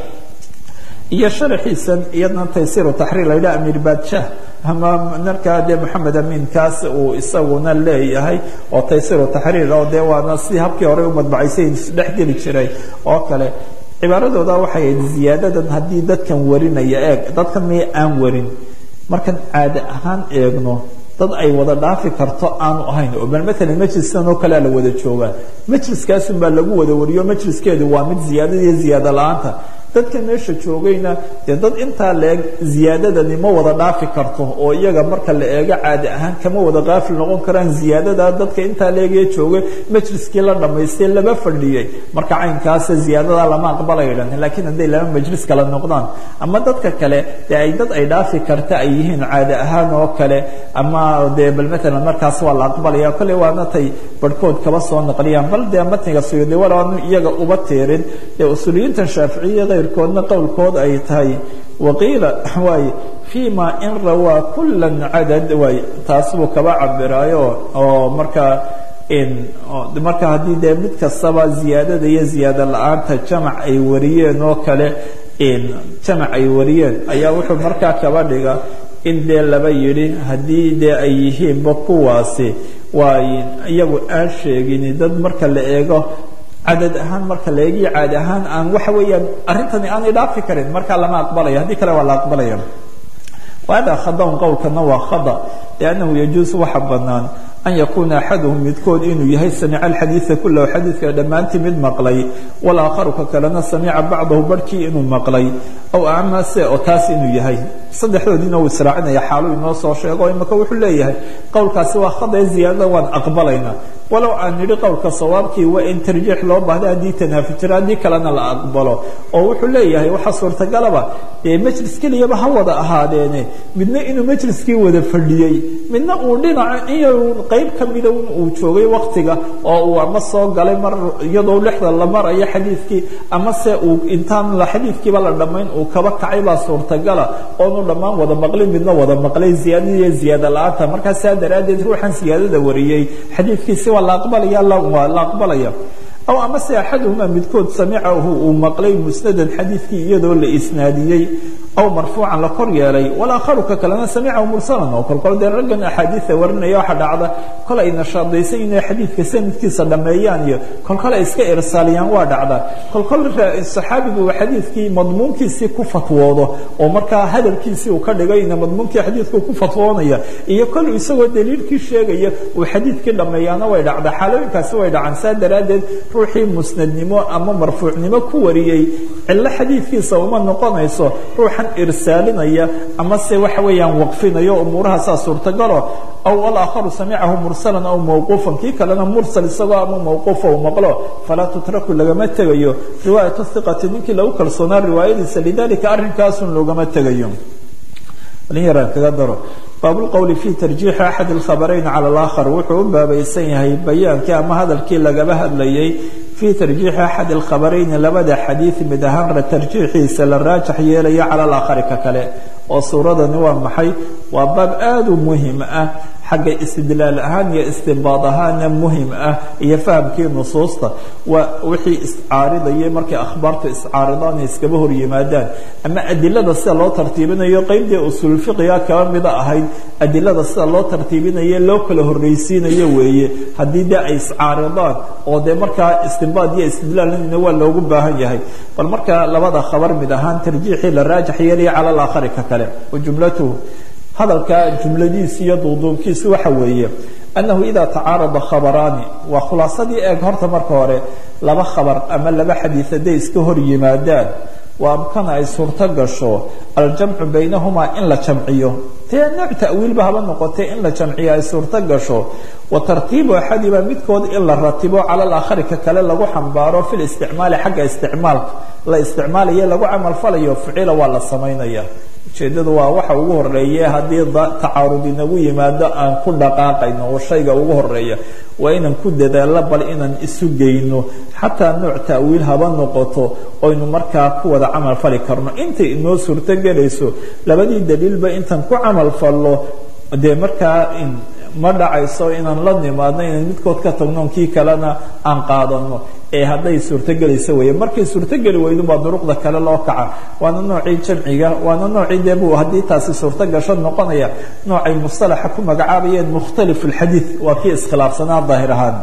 iyo sharaxiisan iyadna taysiru taxriir la yidhaha amir baadshah ama markaa dee maxamed amin kaas uu isaguna leeyahay oo taysiru taxriir oo dee waana si habkii hore u madbacaysay isdhex geli jiray oo kale cibaaradooda waxay ahayd ziyaadadan haddii dadkan warinaya eeg dadkan may aan warin markan caade ahaan eegno dad ay wada dhaafi karto aanu ahayn oo bal maalan majliskan oo kalea la wada joogaa majliskaasun baa lagu wada wariyo majliskeedu waa mid ziyaadada iyo ziyaado la-aanta dadka meesha joogayna dee dad intaa la eg ziyaadadani ma wada dhaafi karto oo iyaga marka la eego caadi ahaan kama wada qaafil noqon karaan ziyaadada dadka intaa la egee joogay majliskii la dhammaystay laba fadhiyey marka caynkaasa ziyaadada lama aqbalaydan laakiin hadday laba majlis kala noqdaan ama dadka kale dee ay dad ay dhaafi karta ay yihiin caadi ahaan oo kale ama dee bal maalan markaas waa la aqbalaya kolley waana tay barhkood kaba soo naqliyaan bal dee matniga suyuudi walaanu iyaga uba tiirin dee usuuliyiintan shaaficiya koodna qowlkood ay tahay waqiila waay fima in rawaa kula cadad waay taas buu kaba cabiraayo oo markaa marka haddii dee mid kastaba ziyaadada iyo ziyaado la-aanta jamac ay wariyeen oo kale jamac ay wariyeen ayaa wuxuu markaa kaba dhiga in dee laba yidhi haddii dee ay yihiinba kuwaasi waa iyagu aan sheegin dad marka la eego cadad ahaan marka la eegiyo caadi ahaan aan waxa weeyaan arrintani aanay dhaafi karin markaa lama aqbalaya haddii kale waa la aqbalaya wahada khadaun qowlkana waa khada liannahu yajuusu waxa banaan an yakuuna axaduhum midkood inuu yahay samica alxadiida kulahu xadiidka dhammaantii mid maqlay walaakharu ka kalena samica bacdahu barhkii inuu maqlay aw amase oo taas inuu yahay saddexdoodiina uu israacinaya xaalu inoo soo sheego imaka wuxuu leeyahay qowlkaasi waa khadae ziyaadada waan aqbalaynaa walow aan nidhi qowlka sawaabkii waa in tarjiix loo baahda haddii tanaafi jiro haddii kalena la aqbalo oo wuxuu leeyahay waxaa suurtagalaba dee majlis keliyaba ha wada ahaadeene midna inuu majliskii wada fadhiyey midna uu dhinaca in qayb ka mida uu joogay waktiga oo uu ama soo galay mar iyadoo lexda la marayo xadiidkii amase uu intaan xadiidkiiba la dhammayn uu kaba kacay baa suurtagala oonu dhammaan wada maqlin midna wada maqlay ziyaadadiiyo ziyaada la-aanta markaa saa daraaddeed ruuxan siyaadada wariyey xadiidkiisi waa la aqbalaya waa la aqbalaya aw amase axaduhuma midkood samicahu uu maqlay musnadan xadiidkii iyadoo la isnaadiyey aw marfuucan la kor yeelay walaakharu ka kalena samicahu mursalan oo kolkol dee raggan axaadiida warinaya waxaa dhacda kol ay nashaadaysan inay xadiidka sanadkiisa dhammeeyaan iyo kolkol ay iska irsaaliyaan waa dhacda kolkol saxaabigu uu xadiidkii madmuunkiisii ku fatwoodo oo markaa hadalkiisii uu ka dhigay ina madmuunkii xadiidku ku fatwoonaya iyo kol isagoo daliilkii sheegaya uu xadiidkii dhammeeyaana way dhacda xaalooyinkaasi way dhacaan saa daraaddeed ruuxii musnadnimo ama marfuucnimo ku wariyey cillo xadiidkiisa uma noqonayso ruuxan irsaalinaya ama se waxa weeyaan waqfinayo umuurahaasaa suurtagalo aw alaakharu samicahu mursalan aw mawquufan kii kalena mursal isagoo ama mawquufa u maqlo falaa tutraku lagama tegayo riwaayatu hiqati ninkii lagu kalsoonaa riwaayadiisa lidalika arrinkaasun loogama tegayo yaraan kaga daro baabulqowli fi tarjiixi axad alkhabarayn cala alaakhar wuxuu u baabaysan yahay bayaankii ama hadalkii lagaba hadlayay fii tarjiixi axad alkhabarayni labada xadiid mid ahaan tarjiixiisa la raajax yeelaya cala alaakhari ka kale oo suuradani waa maxay waa baab aada u muhim ah xagga istidlaal ahaan iyo istinbaad ahaana muhim ah iyo fahamkii nusuusta waa wixii iscaaridayay markay akhbaartu iscaaridaan ay iskaba hor yimaadaan ama adilada sida loo tartiibinayo qeybdii usuulfiqiga kaba mida ahayd adilada sida loo tartiibinayo loo kala horreysiinayo weeye haddii dee ay iscaaridaan oo dee markaa istinbaad iyo istidlaalna waa loogu baahan yahay bal marka labada khabar mid ahaan tarjiixii la raajax yeelaya cala alaakhari ka kale wa jumlatuhu hadalka jumladiisi iyo duuduubkiisi waxa weeye annahu idaa tacaarada khabaraani waa khulaasadii eeg horta marka hore laba khabar ama laba xadiid hadday iska hor yimaadaan waa amkana ay suurto gasho aljamcu baynahumaa in la jamciyo dee nooc ta'wiilba haba noqotay in la jamciyo ay suurto gasho wa tartiibu axadiba midkood in la ratibo cala alaakhari ka kale lagu xambaaro fi listicmaali xagga isticmaalka la isticmaalayo lagu camalfalayo ficila waa la samaynaya ujeedadu waa waxa ugu horeeye haddii tacaarud inagu yimaado aan ku dhaqaaqayno oo shayga ugu horeeya waa inaan ku dadaallo bal inaan isu geyno xataa nooc ta'wiil haba noqoto oynu markaa ku wada camal fali karno intay inoo suurtogelayso labadii daliilba intaan ku camal fallo dee markaa ma dhacayso inaan la nimaadno inaan midkood ka tagno kii kalena aan qaadano ee hadday suurtogelayso weeye markay suurtogeli weydu baa duruqda kale loo kaca waana noocii jamciga waana noocii dee buu haddii taasi suurto gasho noqonaya noocay mustalaxa ku magacaabayeen mukhtalif alxadiid waa kii iskhilaafsanaa daahir ahaan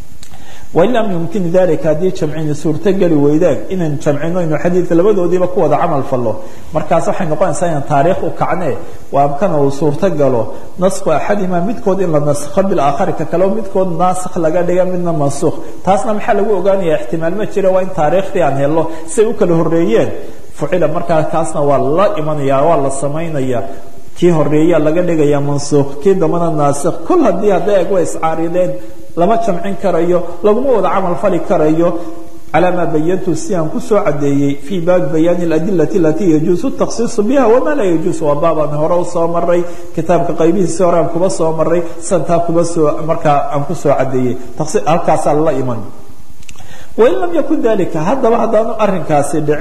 wain lam yumkin dalika haddii jamcini suurtogeli weydaan inaan jamcino inu xadiidka labadoodiiba ku wada camal fallo markaas waxay noqonaysaa inaan taariikh u kacnee waa amkana uu suurto galo nasku axadima midkood in la naskho bilaakhari ka kale midkood naasikh laga dhiga midna mansuukh taasna maxaa lagu ogaanaya ixtimaal ma jira waa in taariikhdii aan helno say u kala horreeyeen fucila markaa kaasna waa la imanaya waa la samaynaya kii horeeya laga dhigaya mansuukh kii dambana naasikh kol haddii hadday eg way iscaarideen lama jamcin karayo laguma wada camal fali karayo calaa maa bayantu si aan kusoo cadeeyey fii baabi bayaani aladilati alatii yajuusu takhsiisu biha wamaa laa yajuus waa baabaan hore usoo maray kitaabka qaybihiisi hore aan kuba soo maray santaa kuba soo markaa aan kusoo cadeeyey halkaasaa lala iman wain lam yakun dalika haddaba haddaanu arinkaasi dhicin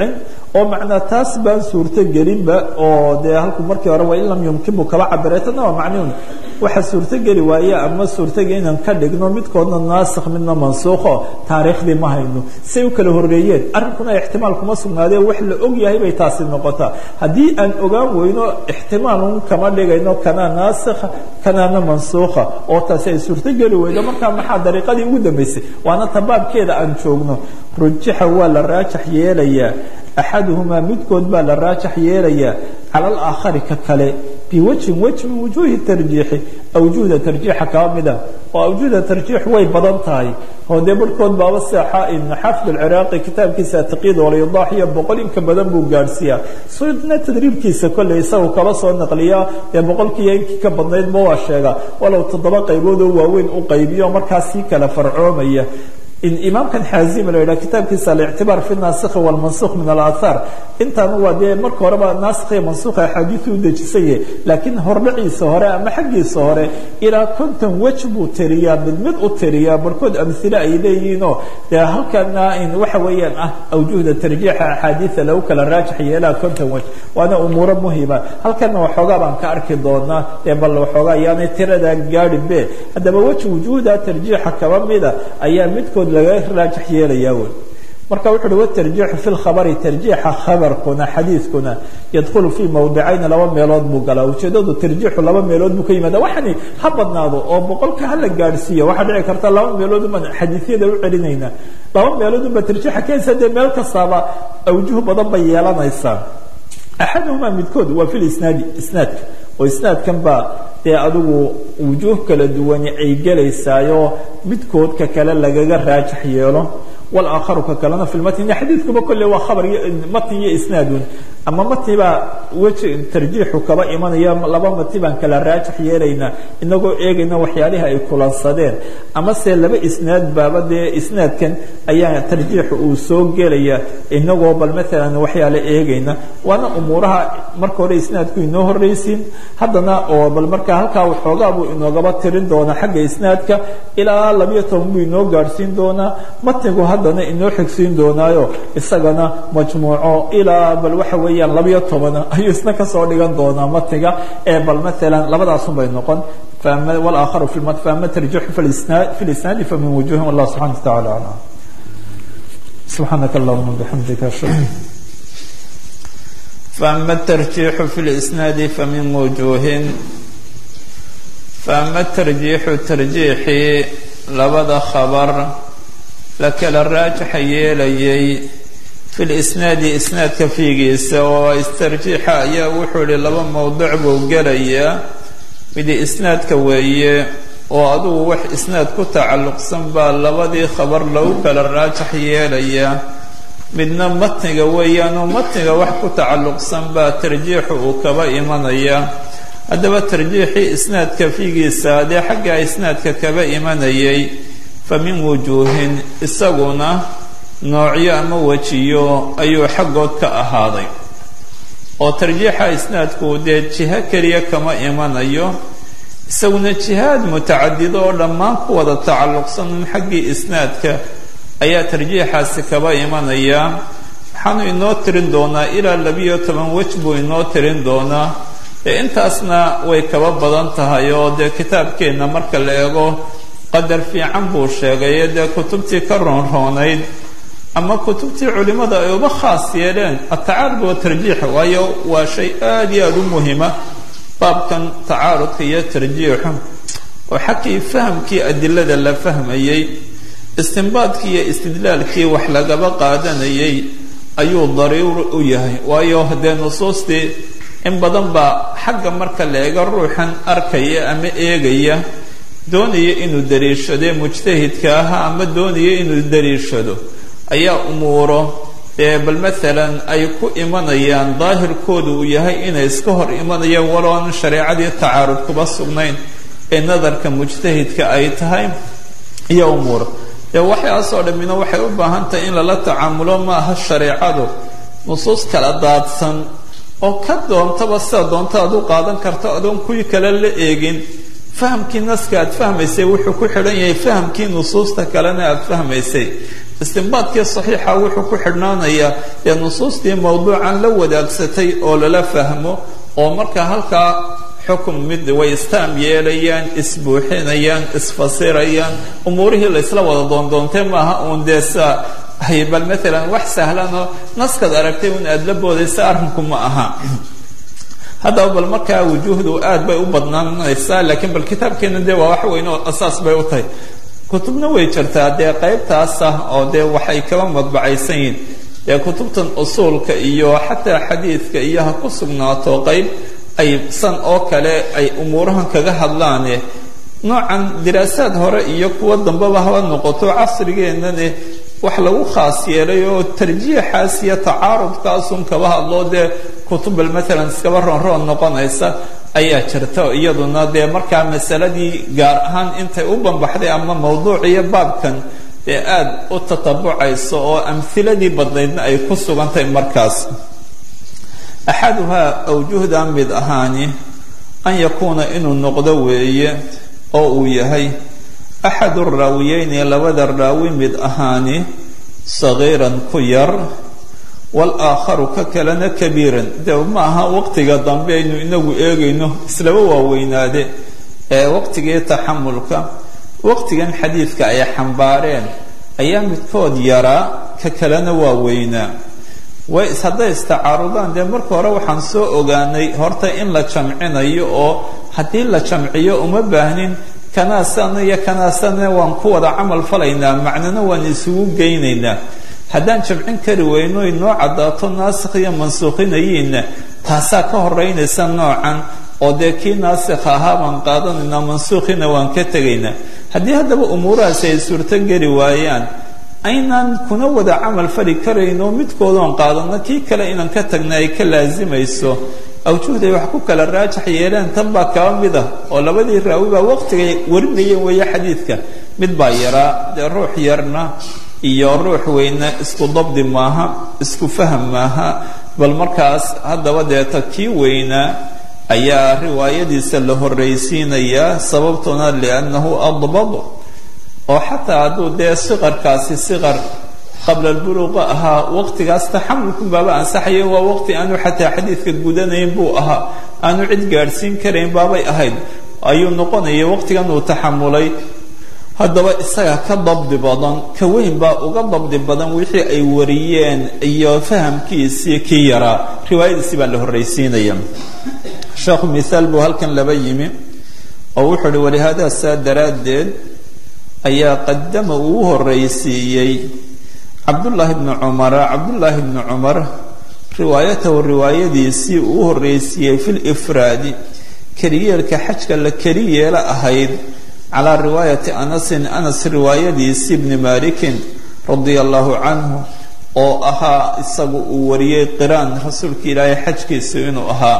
oo macnaa taas baan suurto gelinba oo dee halku markii hore waa in lam yumkinbu kaba cabiray tana waa macniun waxa suurtogeli waaye ama suurtogeli inaan ka dhigno midkoodna naasikh midna mansuukho taariikhdii ma hayno say u kala horreeyeen arrinkuna ixtimaal kuma sugnaadee wax la og yahay bay taasi noqotaa haddii aan ogaan weyno ixtimaal un kama dhigayno kanaa naasikha kanaana mansuukha oo taasi ay suurtogeli weydo markaa maxaa dariiqadii ugu dambaysay waana tabaabkeeda aan joogno rujixa waa la raajax yeelayaa axaduhumaa midkood baa la raajax yeelayaa cala alaakhari ka kale biwajhin waj min wujuuhi tarjiixi awjuhda tarjiixa kaba mida oo awjuhda tarjiix way badan tahay oo dee barhkood baaba seexa in xaafid alciraaqi kitaabkiisa ataqid walyadaax iyo boqol inka badan buu gaadhsiiyaa sudna tadriibkiisa kolley isagu kaba soo naqliyaa dee boqolkiiyo inkii ka badnaydba waa sheegaa walow toddoba qaybood oo waaweyn u qaybiyo markaas sii kala farcoomaya imaamkan xaazim la yidhaha kitaabkiisa alictibaar fi nasikhi walmansukh min alaahaar intaana waa dee marka horeba naasikh iyo mansukha axaadiisu u dejisanye laakiin hordhaciisa hore ama xaggiisa hore ilaa konton wej buu tiriyaa mid mid u tiriyaa barhkood amhile ay leeyihiinoo dee halkana in waxa weeyaan ah awjuhda tarjiixa axaadiida lagu kala raajax yeelaa konton wej waana umuuro muhima halkana waxoogaa baan ka arki doonaa ee bal waxoogaa ayaanay tiradaa gaadhin be haddaba weji wujuuhda tarjiixa kaba mida ayaa midkood laga raajax yeelayaa wey marka wuxu uhi watarjiixu fi lkhabari tarjiixa khabarkuna xadiidkuna yadkhulu fii mawdicayni laba meelood buu galaa ujeedadu tarjiixu laba meelood buu ka yimaada waxani ha badnaado oo boqolka hala gaadhsiiya waxaa dhici karta laba meelood uban xadiisyada u celinayna laba meelood unba tarjiixa keensa dee meel kastaaba awjuh badan bay yeelanaysaa axaduhumaa midkood waa fi lisnaadi isnaadka oo isnaadkan baa dee adigu wujuuh kala duwani ay gelaysaayo midkoodka kale lagaga raajax yeelo walaakharu ka kalena fi lmatni xadiidkuba kolle waa khabar matni iyo isnaadun ama matni baa weji tarjiixu kaba imanaya laba matni baan kala raajax yeelaynaa inagoo eegayna waxyaalihi ay kulansadeen ama se laba isnaad baaba dee isnaadkan ayaa tarjiixu uu soo gelaya inagoo bal maalan waxyaale eegayna waana umuuraha marka hore isnaadku inoo horreysiin haddana oo bal markaa halkaa waxoogaa buu inoogaba tirin doonaa xagga isnaadka ilaa labiyo toban buu inoo gaadhsiin doonaa matnigu haddana inoo xigsiin doonaayo isagana majmuuco ilaa bal waxa weeyaan labiyo tobana ayuu isna kasoo dhigan doonaa matniga ee bal maalan labadaasun bay noqon walaakharu fi lmat faama tarjixu fi lisnaadi famin wujuhin wallah subxana wa tacala aclam subxaanaka allahuma bixamdika ashhadu فأما الترجيح في الإسناد فمن وجوه فأما الترجيح ترجيحي لبدا خبر لكلا الراجح يليي في الإسناد إسناد كفيقيس واسترجيح يا وحول لبا موضوع بوغليا بدي إسناد كوي وأدو وح إسناد كتعلق سنبا لبدي خبر لو كلا الراجح يليا midna matniga weeyaanoo matniga wax ku tacalluqsan baa tarjiixu uu kaba imanaya haddaba tarjiixii isnaadka figiisa dee xagga isnaadka kaba imanayay fa min wujuuhin isaguna noocyo ama wejiyo ayuu xaggood ka ahaaday oo tarjiixa isnaadku dee jiho keliya kama imanayo isaguna jihaad mutacadido oo dhammaan ku wada tacalluqsanin xaggii isnaadka ayaa tarjiixaasi kaba imanaya waxaanu inoo tirin doonaa ilaa labiyo toban wej buu inoo tirin doonaa dee intaasna way kaba badan tahay oo dee kitaabkeenna marka la eego qadar fiican buu sheegaye dee kutubtii ka roonroonayd ama kutubtii culimmada ay uba khaas yeeleen atacaarud wa tarjiix waayo waa shay aada iyo aada u muhima baabkan tacaarudka iyo tarjiixu oo xaggii fahamkii adilada la fahmayey istinbaadkii iyo istidlaalkii wax lagaba qaadanayay ayuu dariir u yahay waayo haddee nusuustii in badan baa xagga marka la eego ruuxan arkaya ama eegaya doonaya inuu dariishadee mujtahidka ahaa ama doonaya inuu dariishado ayaa umuuro dee bal maalan ay ku imanayaan daahirkoodu uu yahay inay iska hor imanayaan walooan shareecadii tacaarud kuba sugnayn ee nadarka mujtahidka ay tahay iyo umuuro dee waxaasoo dhammina waxay u baahan tahay in lala tacaamulo maaha shareecadu nusuus kala daadsan oo ka doontaba sida doonta aad u qaadan karto adoon kuwii kale la eegin fahamkii naska aad fahmaysay wuxuu ku xidhan yahay fahamkii nusuusta kalena aad fahmaysay istinbaadkii saxiixa wuxuu ku xidhnaanayaa dee nusuustii mawduucan la wadaagsatay oo lala fahmo oo marka halkaa xukun mid way istaam yeelayaan isbuuxinayaan isfasirayaan umuurihii laysla wada doondoontee maaha uun dee saa hay bal maalan wax sahlanoo naskaad aragtay un aada la boodaysa arrinku ma aha haddaba bal markaa wujuuhdu aad bay u badnaanaysaa laakiin bal kitaabkeena dee waa wax weyn oo asaas bay u tahay kutubna way jirtaa dee qaybtaas ah oo dee waxay kaba madbacaysan yihiin dee kutubtan usuulka iyo xataa xadiidka iyo ha ku sugnaato qayb ay san oo kale ay umuurahan kaga hadlaane noocan diraasaad hore iyo kuwa dambeba haba noqoto casrigeennane wax lagu khaas yeelay oo tarjiixaas iyo tacaarudkaasun kaba hadloo dee kutubal maalan iskaba roonroon noqonaysa ayaa jirta iyaduna dee markaa masaladii gaar ahaan intay u banbaxday ama mawduuc iyo baabkan dee aada u tatabucayso oo amhiladii badnaydna ay ku sugantahay markaas axaduhaa awjuhda mid ahaani an yakuuna inuu noqdo weeye oo uu yahay axadu raawiyeyni labada raawi mid ahaani sagiiran ku yar walaakharu ka kalena kabiiran de ma aha waqtiga dambe aynu inagu eegayno islaba waaweynaade ee waqtigii taxamulka waqtigan xadiidka ay xambaareen ayaa midkood yaraa ka kalena waaweynaa way hadday istacaarudaan dee marka hore waxaan soo ogaanay horta in la jamcinayo oo haddii la jamciyo uma baahnin kanaasana iyo kanaasana waan ku wada camal falaynaa macnana waan isugu geynaynaa haddaan jamcin kari weyno inoo caddaato naasikh iyo mansuukhinayiinna taasaa ka horeynaysa noocan oo dee kii naasikh ahaa baan qaadanaynaa mansuukhina waan ka tegaynaa haddii haddaba umuurahaasi ay suurto geli waayaan aynaan kuna wada camal fali karayno midkoodoon qaadano kii kale inaan ka tagna ay ka laasimayso awjuhday wax ku kala raajax yeeleen tan baa kaba mid ah oo labadii raawi baa waqtigay warinayeen weeye xadiidka mid baa yaraa dee ruux yarna iyo ruux weyna isku dabdi maaha isku faham maaha bal markaas haddaba deeta kii weynaa ayaa riwaayadiisa la horraysiinayaa sababtuna liannahu adbad oo xataa hadduu dee siqarkaasi siqar qabla albuluuqa ahaa waqtigaas taxamulku baaba ansaxayo waa waqti aanu xataa xadiidka gudanayn buu ahaa aanu cid gaadhsiin karayn baabay ahayd ayuu noqonaya waqtigan uu taxamulay haddaba isaga ka dabdi badan ka weyn baa uga dabdi badan wixii ay wariyeen iyo fahamkiisii kii yaraa riwaayadiisii baa la horraysiinaya sheekhu mithaal buu halkan laba yimi oo wuxuu uhi walihaada saa daraaddeed ayaa qadama uu u horraysiiyey cabdullaahi bni cumara cabdullaahi bni cumar riwaayatahu riwaayadiisii uu u horraysiiyey fi lifraadi keliyeelka xajka la keli yeela ahayd calaa riwaayati anasin anas riwaayadiisii bni malikin radia allahu canhu oo ahaa isagu uu wariyey qiraan rasuulka ilaahay xajkiisu inuu ahaa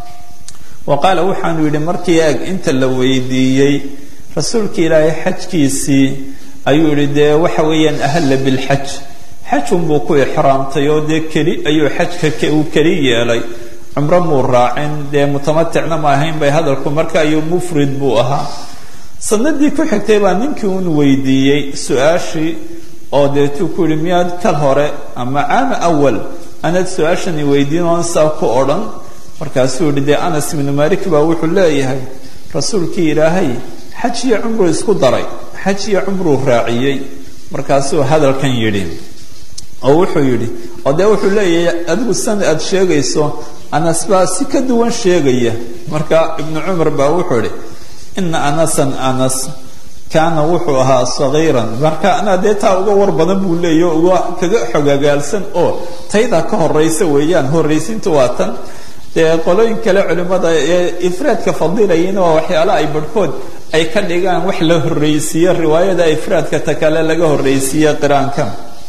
wa qaala waxaanu yidhi markii eeg inta la weydiiyey rasuulka ilaahay xajkiisii ayuu yidhi dee waxa weeyaan ahalla bilxaj xajunbuu ku ixraamtay oo dee keli ayuu xajka uu keli yeelay cumro muu raacin dee mutamaticna ma ahayn bay hadalku marka ayuu mufrid buu ahaa sanadii ku xigtay baa ninkii un weydiiyey su-aashii oo deetuu ku yihi miyaad kal hore ama caama awal anaad su-aashani weydiin oon saa ku odhan markaasuu yihi dee anas ibnu malik baa wuxuu leeyahay rasuulkii ilaahay xaj iyo cumruu isku daray xaj iyo cumruu raaciyey markaasuu hadalkan yidhi oo wuxuu yidhi oo dee wuxuu leeyahay adigu san aad sheegayso anas baa si ka duwan sheegaya marka ibnu cumar baa wuxuu idhi ina anasan anas kaana wuxuu ahaa sagiiran marka anaa dee taa uga war badan buu leeya uga kaga xogagaalsan oo taydaa ka horaysa weeyaan horraysiintu waa tan dee qolooyin kale culimmada ee ifraadka fadilayina waa waxyaala ay barhkood ay ka dhigaan wax la horraysiiyo riwaayada ifraadka ta kale laga horraysiiye qiraanka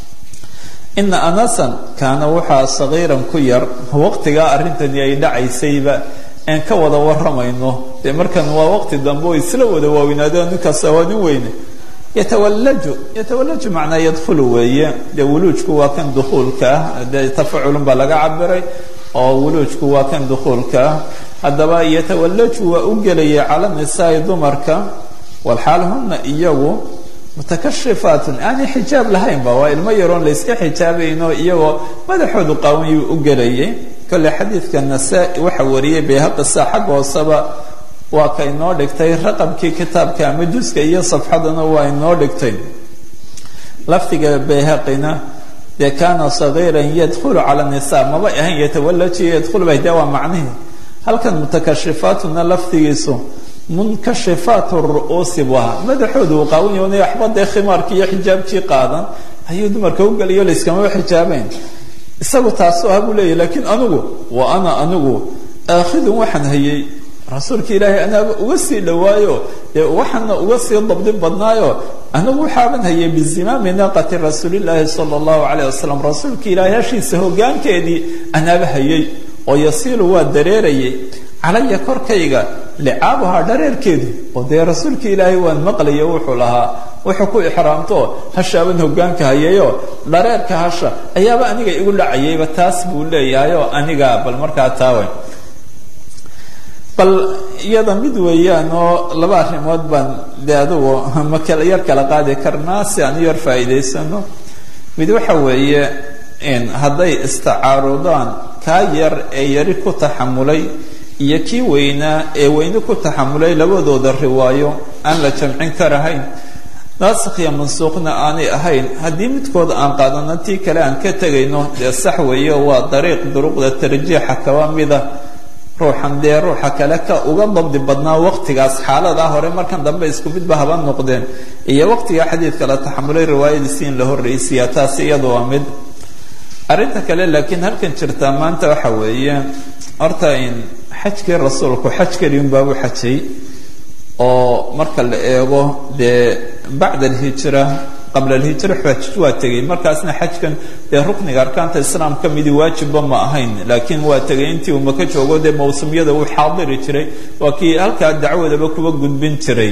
ina anasan kaana waxaa sagiiran ku yar waqtigaa arrintani ay dhacaysayba aan ka wada waramayno dee markan waa waqti dambe oo isla wada waaweynaado ninkaasa waa nin weyne yatawallaju yatawallaju macnaa yadkhulu weeye dee wuluujku waa kan dukhuulka ah dee tafaculun baa laga cabiray oo wuluujku waa kan dukhuulka ah haddaba yatawallaju waa u gelaya cala nisaai dumarka walxaal huna iyagu mutakashifaatun aanay xijaab lahaynba waa ilmo yaroon layska xijaabayno iyagoo madaxoodu qaawanyuu u gelayay kolle xadiidka nasaa-i waxa wariyay bayhaqisa xagga hooseba waa ka inoo dhigtay raqamkii kitaabka ama juska iyo safxadana waa inoo dhigtay lafdiga bayhaqina dee kaana sagiiran yadkhulu cala nisa maba ahayn yatawalaji yadkhulu ba de waa macnihi halkan mutakashifaatuna lafdigiisu munkashifaat ru'uusi buu ahaa madaxoodu uu qaawanyahay waxba dee khimaarkii iyo xijaabkii qaadan ayuu dumarka u geliyo layskamaba xijaabeyn isagu taasu ah buu leeyahy laakiin anigu wa ana anigu aakhidun waxaan hayay rasuulka ilaahay anaaba uga sii dhawaayo dee waxaana uga sii dabdi badnaayo anigu waxaaban hayay bizimaami naaqati rasuulillaahi sala allahu calayh wasalam rasuulka ilaahay hashiisa hogaankeedii anaaba hayay oo yasiilu waa dareerayay calaya korkayga licaabuhaa dhareerkeedu oo dee rasuulka ilaahay waan maqlayo wuxuu lahaa wuxuu ku ixraamto hashaaban hogaanka hayayo dhareerka hasha ayaaba aniga igu dhacayayba taas buu leeyahayoo aniga bal markaa taawen bal iyada mid weeyaan oo laba arrimood baan dee adugu ma kala yar kala qaadi karnaa si aan u yar faa'iidaysano mid waxa weeye hadday istacaarudaan kaa yar ee yari ku taxamulay iyo kii weynaa ee weyne ku taxamulay labadooda riwaayo aan la jamcin karahayn naasikh iyo mansuuqna aanay ahayn haddii midkood aan qaadano tii kale aan ka tegayno dee sax weeye waa dariiq duruqda tarjiixa kaba mida ruuxan dee ruuxa kale ka uga dabdi badnaa waqtigaas xaaladaa hore markan dambe isku midba haba noqdeen iyo waqtiga xadiidka la taxamulay riwaayadiisi in la horreysiya taas iyadu waa mid arrinta kale laakiin halkan jirtaa maanta waxa weeye horta in xajkii rasuulku xaj keliun baabu xajay oo marka la eego dee bacda alhijra qabla alhijra xaj waa tegay markaasna xajkan dee rukniga arkaanta islaam ka midi waajibba ma ahayn laakiin waa tegay intii uu maka joogo dee mawsumyada uu xaadiri jiray waa kii halkaa dacwadaba kuba gudbin jiray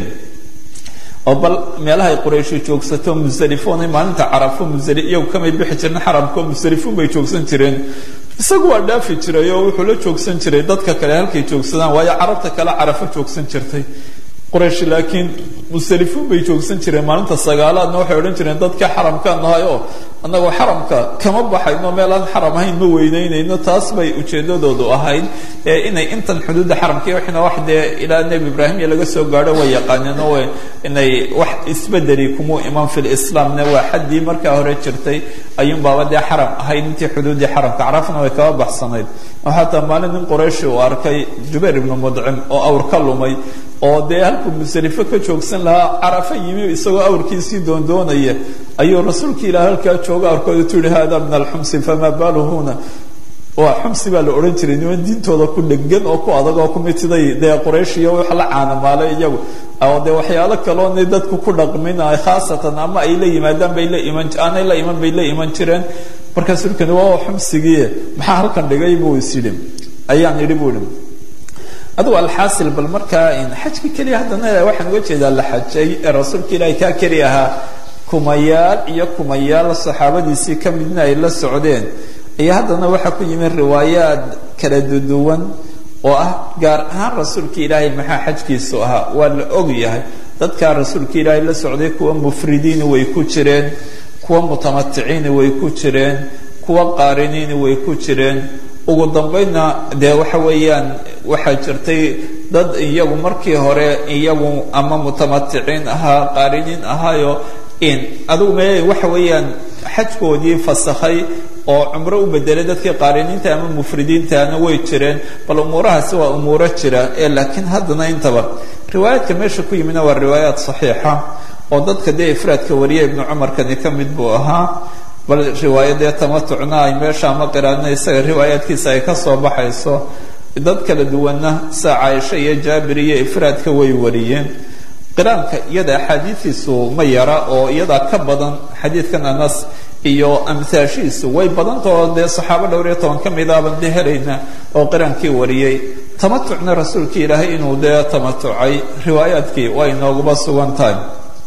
oo bal meelahay qurayshu joogsato musalifoonay maalinta carafo musali iyagu kamay bixi jirin xaramko musalifuun bay joogsan jireen isagu waa dhaafi jiray oo wuxuu la joogsan jiray dadka kale halkay joogsadaan waayo carabta kale carafo joogsan jirtay quraysh laakiin musalifuun bay joogsan jireen maalinta sagaalaadna waxay odhan jireen dadka xaramkaan nahay oo annagoo xaramka kama baxayno meel aan xaram ahayn ma weyneynayno taas bay ujeedadoodu ahayd ee inay intan xuduudda xaramka iyo waxna wax dee ilaa nebi ibraahim iyo laga soo gaadho way yaqaaneen oo inay wax isbedeli kumuu iman fil islaamna waa xaddii markaa hore jirtay ayuun baaba dee xaram ahayd intii xuduuddii xaramka carafna way kaba baxsanayd xataa maalin nin qurayshi uu arkay jubayr ibnu mudcim oo awr ka lumay oo dee halkuu musalifo ka joogsan lahaa carafo yimi isagoo awrkiisii doondoonaya ayuu rasuulka ilaah halkaa jooga awrkooda tu yihi hada min alxumsi famaa baalu huna waa xumsi baa la odhan jiray niman diintooda ku dhegan oo ku adag oo ku mitiday dee quraysh iyo wax la caanamaalay iyagu oo dee waxyaalo kaloona dadku ku dhaqminaay khaasatan ama ay la yimaadaan bay la iman aanay la iman bay la iman jireen markaas urkani waa xumsigii maxaa halkan dhigay buu is yidhi ayaan yidhi buu yidhi adugu alxaasil bal markaa xajka keliya haddana waxaan uga jeedaa la xajay ee rasuulka ilaahay kaa keli ahaa kumayaal iyo kumayaal saxaabadiisii ka midna ay la socdeen iyo haddana waxaa ku yimid riwaayaad kala duduwan oo ah gaar ahaan rasuulka ilaahay maxaa xajkiisu ahaa waa la og yahay dadkaa rasuulka ilaahay la socday kuwa mufridiini way ku jireen kuwa mutamaticiini way ku jireen kuwa qaariniini way ku jireen ugu dambaydna dee waxa weeyaan waxaa jirtay dad iyagu markii hore iyagu ama mutamaticiin ahaa qaariniin ahaayo in adugu me waxa weeyaan xajkoodii fasakhay oo cumro u bedelay dadkii qaariniinta ama mufridiintana way jireen bal umuurahaasi waa umuuro jira ee laakiin haddana intaba riwaayaadka meesha ku yimidna waa riwaayaad saxiixa oo dadka dee ifraadka wariya ibnu cumarkani ka mid buu ahaa bal riwaayadee tamatucna ay meesha ama qiraadna isaga riwaayaadkiisa ay ka soo baxayso dad kala duwanna saa caaisha iyo jaabir iyo ifraadka way wariyeen qiraanka iyada axaadiidiisu ma yara oo iyadaa ka badan xadiidkan anas iyo amhaashiisu way badantao dee saxaabo dhowr iyo toban ka midaaban dee helayna oo qiraankii wariyey tamatucna rasuulka ilaahay inuu dee tamatucay riwaayaadkii waa inooguba sugan tahay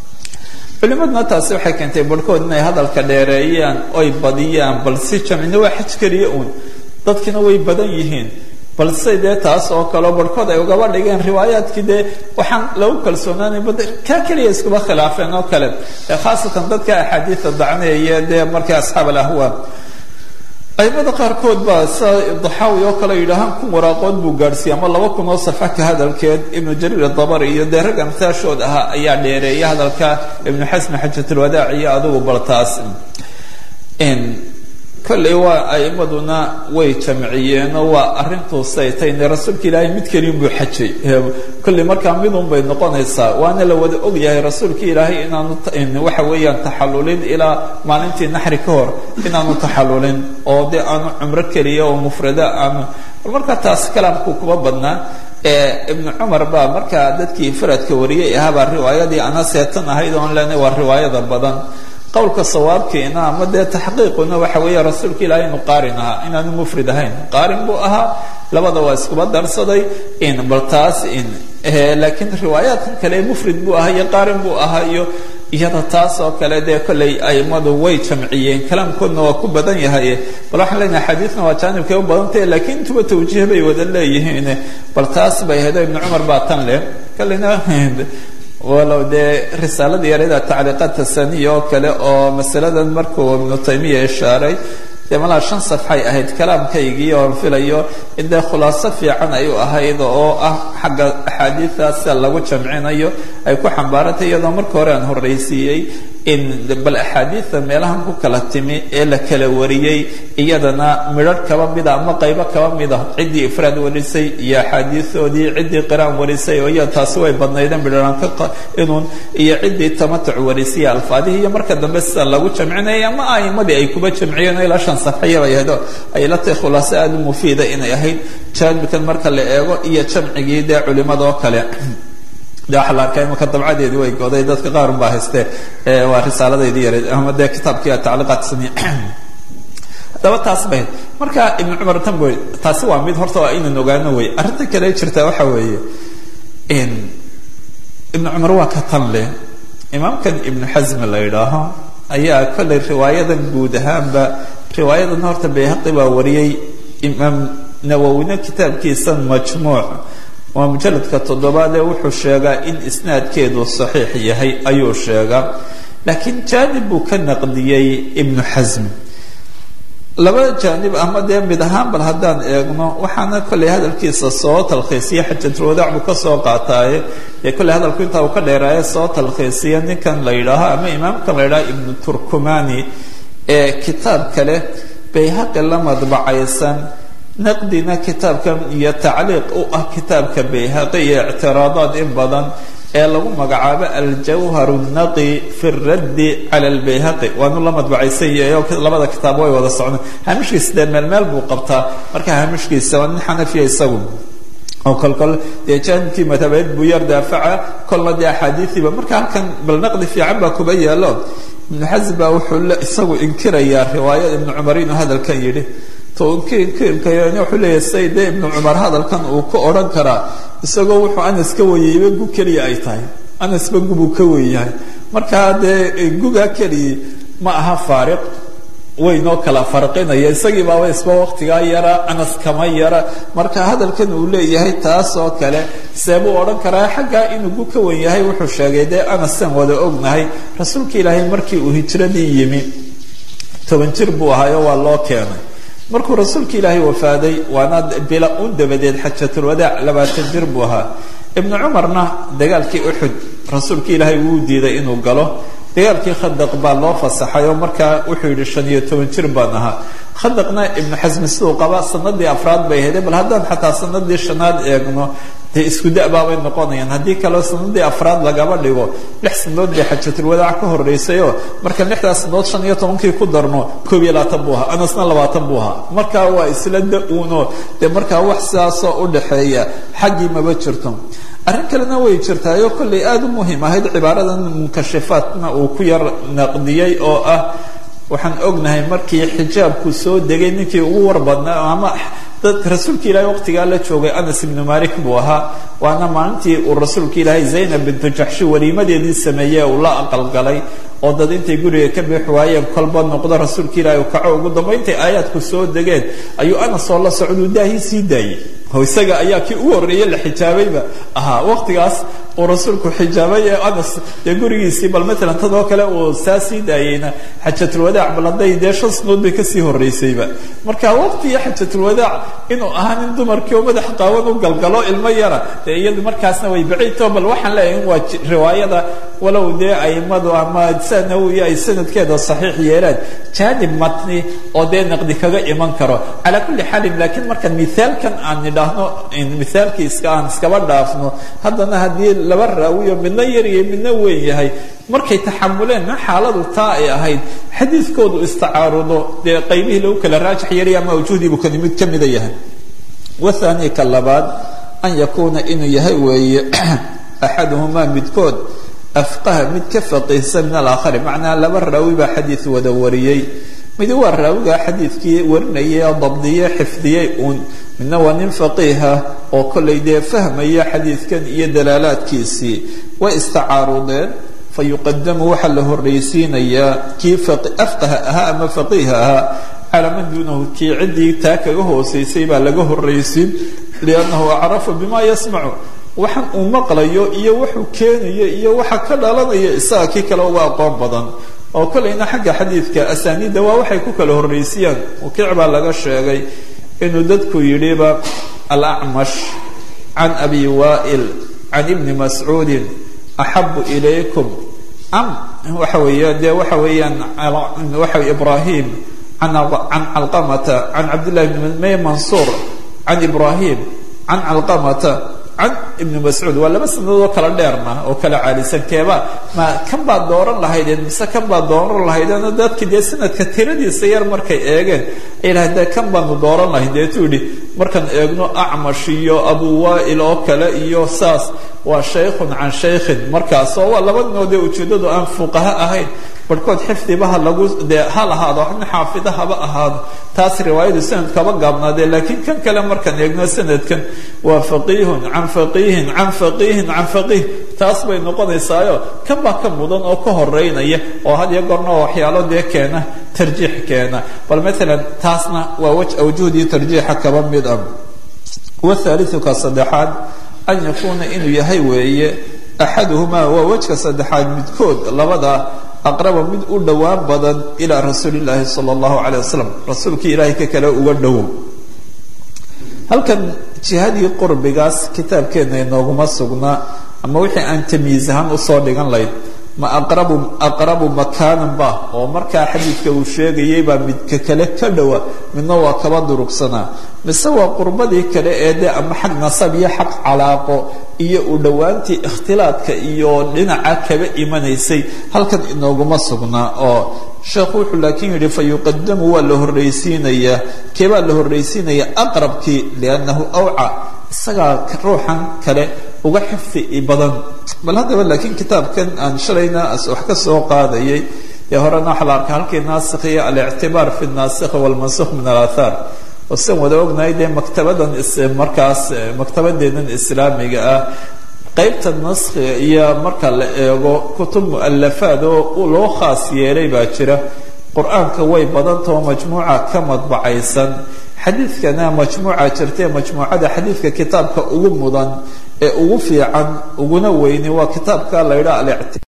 culimaduna taasi waxay keentay barhkood inay hadalka dheereeyaan oy badiyaan bal si jamcina waa xaj keliya uun dadkina way badan yihiin balse dee taas oo kaleo barhkood ay ugaba dhigeen riwaayaadkii dee waxaan lagu kalsoonaanay bad kaa keliya iskuba khilaafeen oo kale khaasatan dadka axaadiida dacneeye dee markay asxaab alahwaa aimada qaarkood baa sida daxaawi oo kale yidhaahaan kun waraaqood buu gaadhsiiyey ama laba kun oo safa ka hadalkeed ibnu jariir adabari iyo dee rag amtaashood ahaa ayaa dheereeya hadalka ibnu xasmi xajatulwadaac iyo adugu baltaas kolley waa aimaduna way jamciyeenoo waa arrintuusay tayne rasuulka ilaahay mid keliin buu xajay kolley markaa midun bay noqonaysaa waana la wada og yahay rasuulka ilaahay inaanu waxa weeyaan taxallulin ilaa maalintii naxri ka hor inaanu taxallulin oo dee aanu cumro keliya oo mufrada aanu markaa taas kalaamku kuma badnaa ibnu cumar baa markaa dadkii faradka wariyay ahaabaa riwaayadii ana seetan ahayd oon leenay waa riwaayada badan qowlka sawaabkiina ama dee taxqiiquna waxa weeye rasuulka ilahay inu qaarin ahaa inaanu mufrid ahayn qaarin buu ahaa labada waa iskuba darsaday in bal taas in laakiin riwaayaadkan kale mufrid buu ahaa iyo qaarin buu ahaa iyo iyada taas oo kale dee kolley aimadu way jamciyeen kalaamkoodna waa ku badan yahay bal waxaan leenahay xadiidna waa jaanibkay u badantahe laakiin intuba tawjiih bay wada leeyihiin bal taas bay ahayd ibnu cumar baa tan leh kolleyna walow dee risaalada yarada tacliiqaadka saniya oo kale oo masaladan markuu ibnu taymiya ishaaray dee malaa shan safxay ahayd kalaamkaygii oon filayo in dee khulaaso fiican ay u ahayd oo ah xagga axaadiidaasa lagu jamcinayo ay ku xambaarantay iyadoo marka hore aan horraysiiyey in bal axaadiida meelahan ku kala timi ee la kala wariyey iyadana midharh kaba mida ama qaybo kaba mida ciddii ifraad warisay iyo axaadiidoodii ciddii qiraan warisay oo iya taasi way badnaydeen midharanka inuun iyo ciddii tamatuc warisay alfaadihii iyo marka dambe sida lagu jamcinayay ama aimadii ay kuba jamciyeen ilaa shan safxaya bay ahayd ay la tahay khulaaso aada u mufiida inay ahayd jaanibkan marka la eego iyo jamcigii dee culimada oo kale de waxaa la arkaa imaka dabcadeedii way goday dadka qaar un baa haystee waa risaaladaydii yareed ama dee kitaabkii tacliiqaat saniya haddaba taas bay marka ibnu cumar tan boy taasi waa mid horta waa inaan ogaano wey arrinta kale jirta waxa weeye ibnu cumar waa ka tan leh imaamkan ibnu xasmi la yidhaaho ayaa kolley riwaayadan guud ahaanba riwaayadan horta bayhaqi baa wariyey imaam nawowina kitaabkiisan majmuuc waa mujaladka toddobaad ee wuxuu sheegaa in isnaadkeedu saxiix yahay ayuu sheegaa laakiin jaanib buu ka naqdiyey ibnu xasmi laba jaanib ama dee mid ahaan bal haddaan eegno waxaana kolley hadalkiisa soo talkhiisiya xajatulwadaac buu ka soo qaataaye dee kolley hadalku intaa uu ka dheeraaye soo talkhiisiya ninkan la yidhaaho ama imaamkan la yidhaho ibnu turkumani ee kitaab kale bayhaqi la madbacaysan naqdina kitaabkan iyo tacliiq u ah kitaabka bayhaqi iyo ictiraadaad in badan ee lagu magacaabo aljawhar naqi fi raddi cala albayhaqi waanu la madbacaysan yahay labada kitaab way wada socdaan haamishkiisa dee meel meel buu qabtaa marka haamishkiisa waa nin xanafiya isagu oo kol kol dee jaanibkii madhabeed buu yar daafaca kolna dee axaadiidiiba marka halkan bal naqdi fiican baa kuba yaalo ibnu xasm baa wuxuu isagu inkirayaa riwaayada ibnu cumar inuu hadalkan yidhi wuxuu leeyahay say dee ibnu cumar hadalkan uu ka odhan karaa isagoo wuxuu anas ka weyeyba gu keliya ay tahay anasba gubuu ka weyahay markaa dee gugaa keliyi ma aha faariq waynoo kala farqinaya isagii baaba isba waqtigaa yara anas kama yara marka hadalkan uu leeyahay taas oo kale seebuu odhan karaa xaggaa inuu gu ka wen yahay wuxuu sheegay dee anasan wada ognahay rasuulka ilaahay markii uu hijradii yimi toban jir buu ahaayo waa loo keenay markuu rasuulka ilaahay wafaaday waana bila un dabadeed xajatulwadaac labaatan jir buu ahaa ibnu cumarna dagaalkii uxud rasuulka ilaahay wuu diiday inuu galo dagaalkii khandaq baa loo fasaxay oo markaa wuxuu yidhi shan iyo toban jir baan ahaa khandaqna ibnu xasmi siduu qaba sanadii afraad bay ahayd bal haddaan xataa sanadii shanaad eegno dee isku da-baabay noqonayaan haddii kaleo sanadii afraad lagaba dhigo lix sanadood bay xajatulwadaac ka horreysayoo marka lixdaas sanadood shan iyo tobankii ku darno koob iyo labaatan buu ahaa anasna labaatan buu ahaa markaa waa isla da-uuno dee markaa wax sidaasoo u dhaxeeya xaggii maba jirto arrin kalena way jirtaayo kollay aada u muhiim ahayd cibaaradan munkashifaatna uu ku yar naqdiyey oo ah waxaan ognahay markii xijaabku soo degay ninkii ugu war badnaa ama dad rasuulka ilaahay waqtigaa la joogay anas ibnu malik buu ahaa waana maalintii uu rasuulka ilaahay zaynab bintu jaxshi waliimadeedii sameeyey uu la aqalgalay oo dad intay guriga ka bix waayeen kolba noqdo rasuulka ilaahi u kaco ugu dambayntay aayaadku soo degeen ayuu anas oo la socduu daahii sii daayey oo isaga ayaa kii ugu horreeye la xijaabayba ahaa waqtigaas uu rasuulku xijaabay ee anas dee gurigiisii bal matalan tadoo kale uu saa sii daayeyna xajatulwadaac bal hadday dee shan sanood bay kasii horreysayba marka waqtiga xajatulwadaac inuu ahaa nin dumarkii oo madax qaawan u galgalo ilmo yara dee iyadu markaasna way baciidto bal waxaan leeyahay in waa riwaayada walow dee aimadu ama sanawi ay sanadkeeda saxiix yeelaan jaanib matni oo dee naqdi kaga iman karo calaa kulli xaalin laakiin marka mithaalkan aan nidhaahno mithaalkii iska aan iskaba dhaafno haddana haddii laba raawiyo midna yaryahay midna weyn yahay markay taxamuleen ma xaaladu taa ay ahayd xadiidkoodu istacaarudo dee qaybihii lagu kala raajix yeelay ama awjuhdiibuu kani mid ka mida yahay wathani ka labaad an yakuuna inuu yahay weeye axaduhumaa midkood afqaha mid ka faqiihsan min alaakhari macnaa laba raawi baa xadiid wada wariyey midi waa raawigaa xadiidkii warinayay oo dabdiyey xifdiyey uun midna waa nin faqiiha oo kollay dee fahmaya xadiidkan iyo dalaalaadkiisii way istacaarudeen fa yuqadamu waxaa la horraysiinayaa kii afqaha ahaa ama faqiiha ahaa calaa man duunahu kii ciddii taa kaga hoosaysay baa laga horraysiin liannahu acrafu bima yasmacu waxaan uu maqlayo iyo wuxuu keenayo iyo waxa ka dhalanaya isaga kii kale uga aqoon badan oo kolleyna xagga xadiidka asaaniidda waa waxay ku kala horraysiyaan wakiic baa laga sheegay inuu dadku yidhiba alacmash can abi waa'il can ibni mascuudin axabu ilaykum am waxa weeya dee waxa weeyaan waxa ibraahim can calqamata can cabdillahi bni may mansuur can ibraahim can calqamata can ibni mascuud waa laba sanadood oo kala dheerna oo kala caalisan keeba ma kan baad dooran lahaydeen mise kan baad dooran lahaydeen dadki dee sanadka tiradiisa yar markay eegeen ay lahayd dee kan baanu dooran lahayn deetuu yidhi markaan eegno acmash iyo abu waa'il oo kale iyo saas waa shaykhun can shaykhin markaas oo waa laba ninood ee ujeeddadu aan fuqaha ahayn barhkood xifdibaha lagu dee ha lahaado nin xaafida haba ahaado taas riwaayadu sanadkaba gaabnaadee laakiin kan kale markaan eegno sanadkan waa faqiihun can faqiihin can faqiihin can faqiih taas bay noqonaysaayo kan baa ka mudan oo ka horeynaya oo had iyo goorna waxyaalo dee keena tarjiix keena bal maalan taasna waa waj awjuhdii tarjiixa kaba mid ah wathaalithu ka saddexaad an yakuuna inuu yahay weeye axaduhumaa waa wejka saddexaad midkood labada aqraba mid u dhowaan badan ilaa rasuuli llaahi sala allahu calay wasalam rasuulkii ilaahay ka kale uga dhowow halkan jihadii qurbigaas kitaabkeenna inooguma sugnaa ama wixii aan tamyiiz ahaan usoo dhigan layd ma aqrabu aqrabu makaanan ba oo markaa xadiidka uu sheegayay baa midka kale ka dhowa midna waa kaba durugsanaa mise waa qurbadii kale ee dee ama xag nasab iyo xaq calaaqo iyo u dhowaantii ikhtilaadka iyo dhinaca kaba imanaysay halkan inooguma sugnaa oo sheekhu wuxuu laakiin yidhi fa yuqadamu waa la horraysiinayaa keebaa la horraysiinayaa aqrabkii liannahu awca isagaa ruuxan kale uga xifdi badan bal haddaba laakiin kitaabkan aan shalayna wax ka soo qaadayay ee horena waxaa la arkaa halkii naasikh iyo alictibaar fi naasikh walmansukh min alaathaar oo sian wada ognahay dee maktabadan markaas maktabadeennan islaamiga ah qaybta naskhiga iyo marka la eego kutub mu'alafaad oo loo khaas yeelay baa jira qur-aanka way badantao majmuuca ka madbacaysan xadiidkana majmuuca jirtae majmuucada xadiidka kitaabka ugu mudan ee ugu fiican uguna weyni waa kitaabka la ydhaa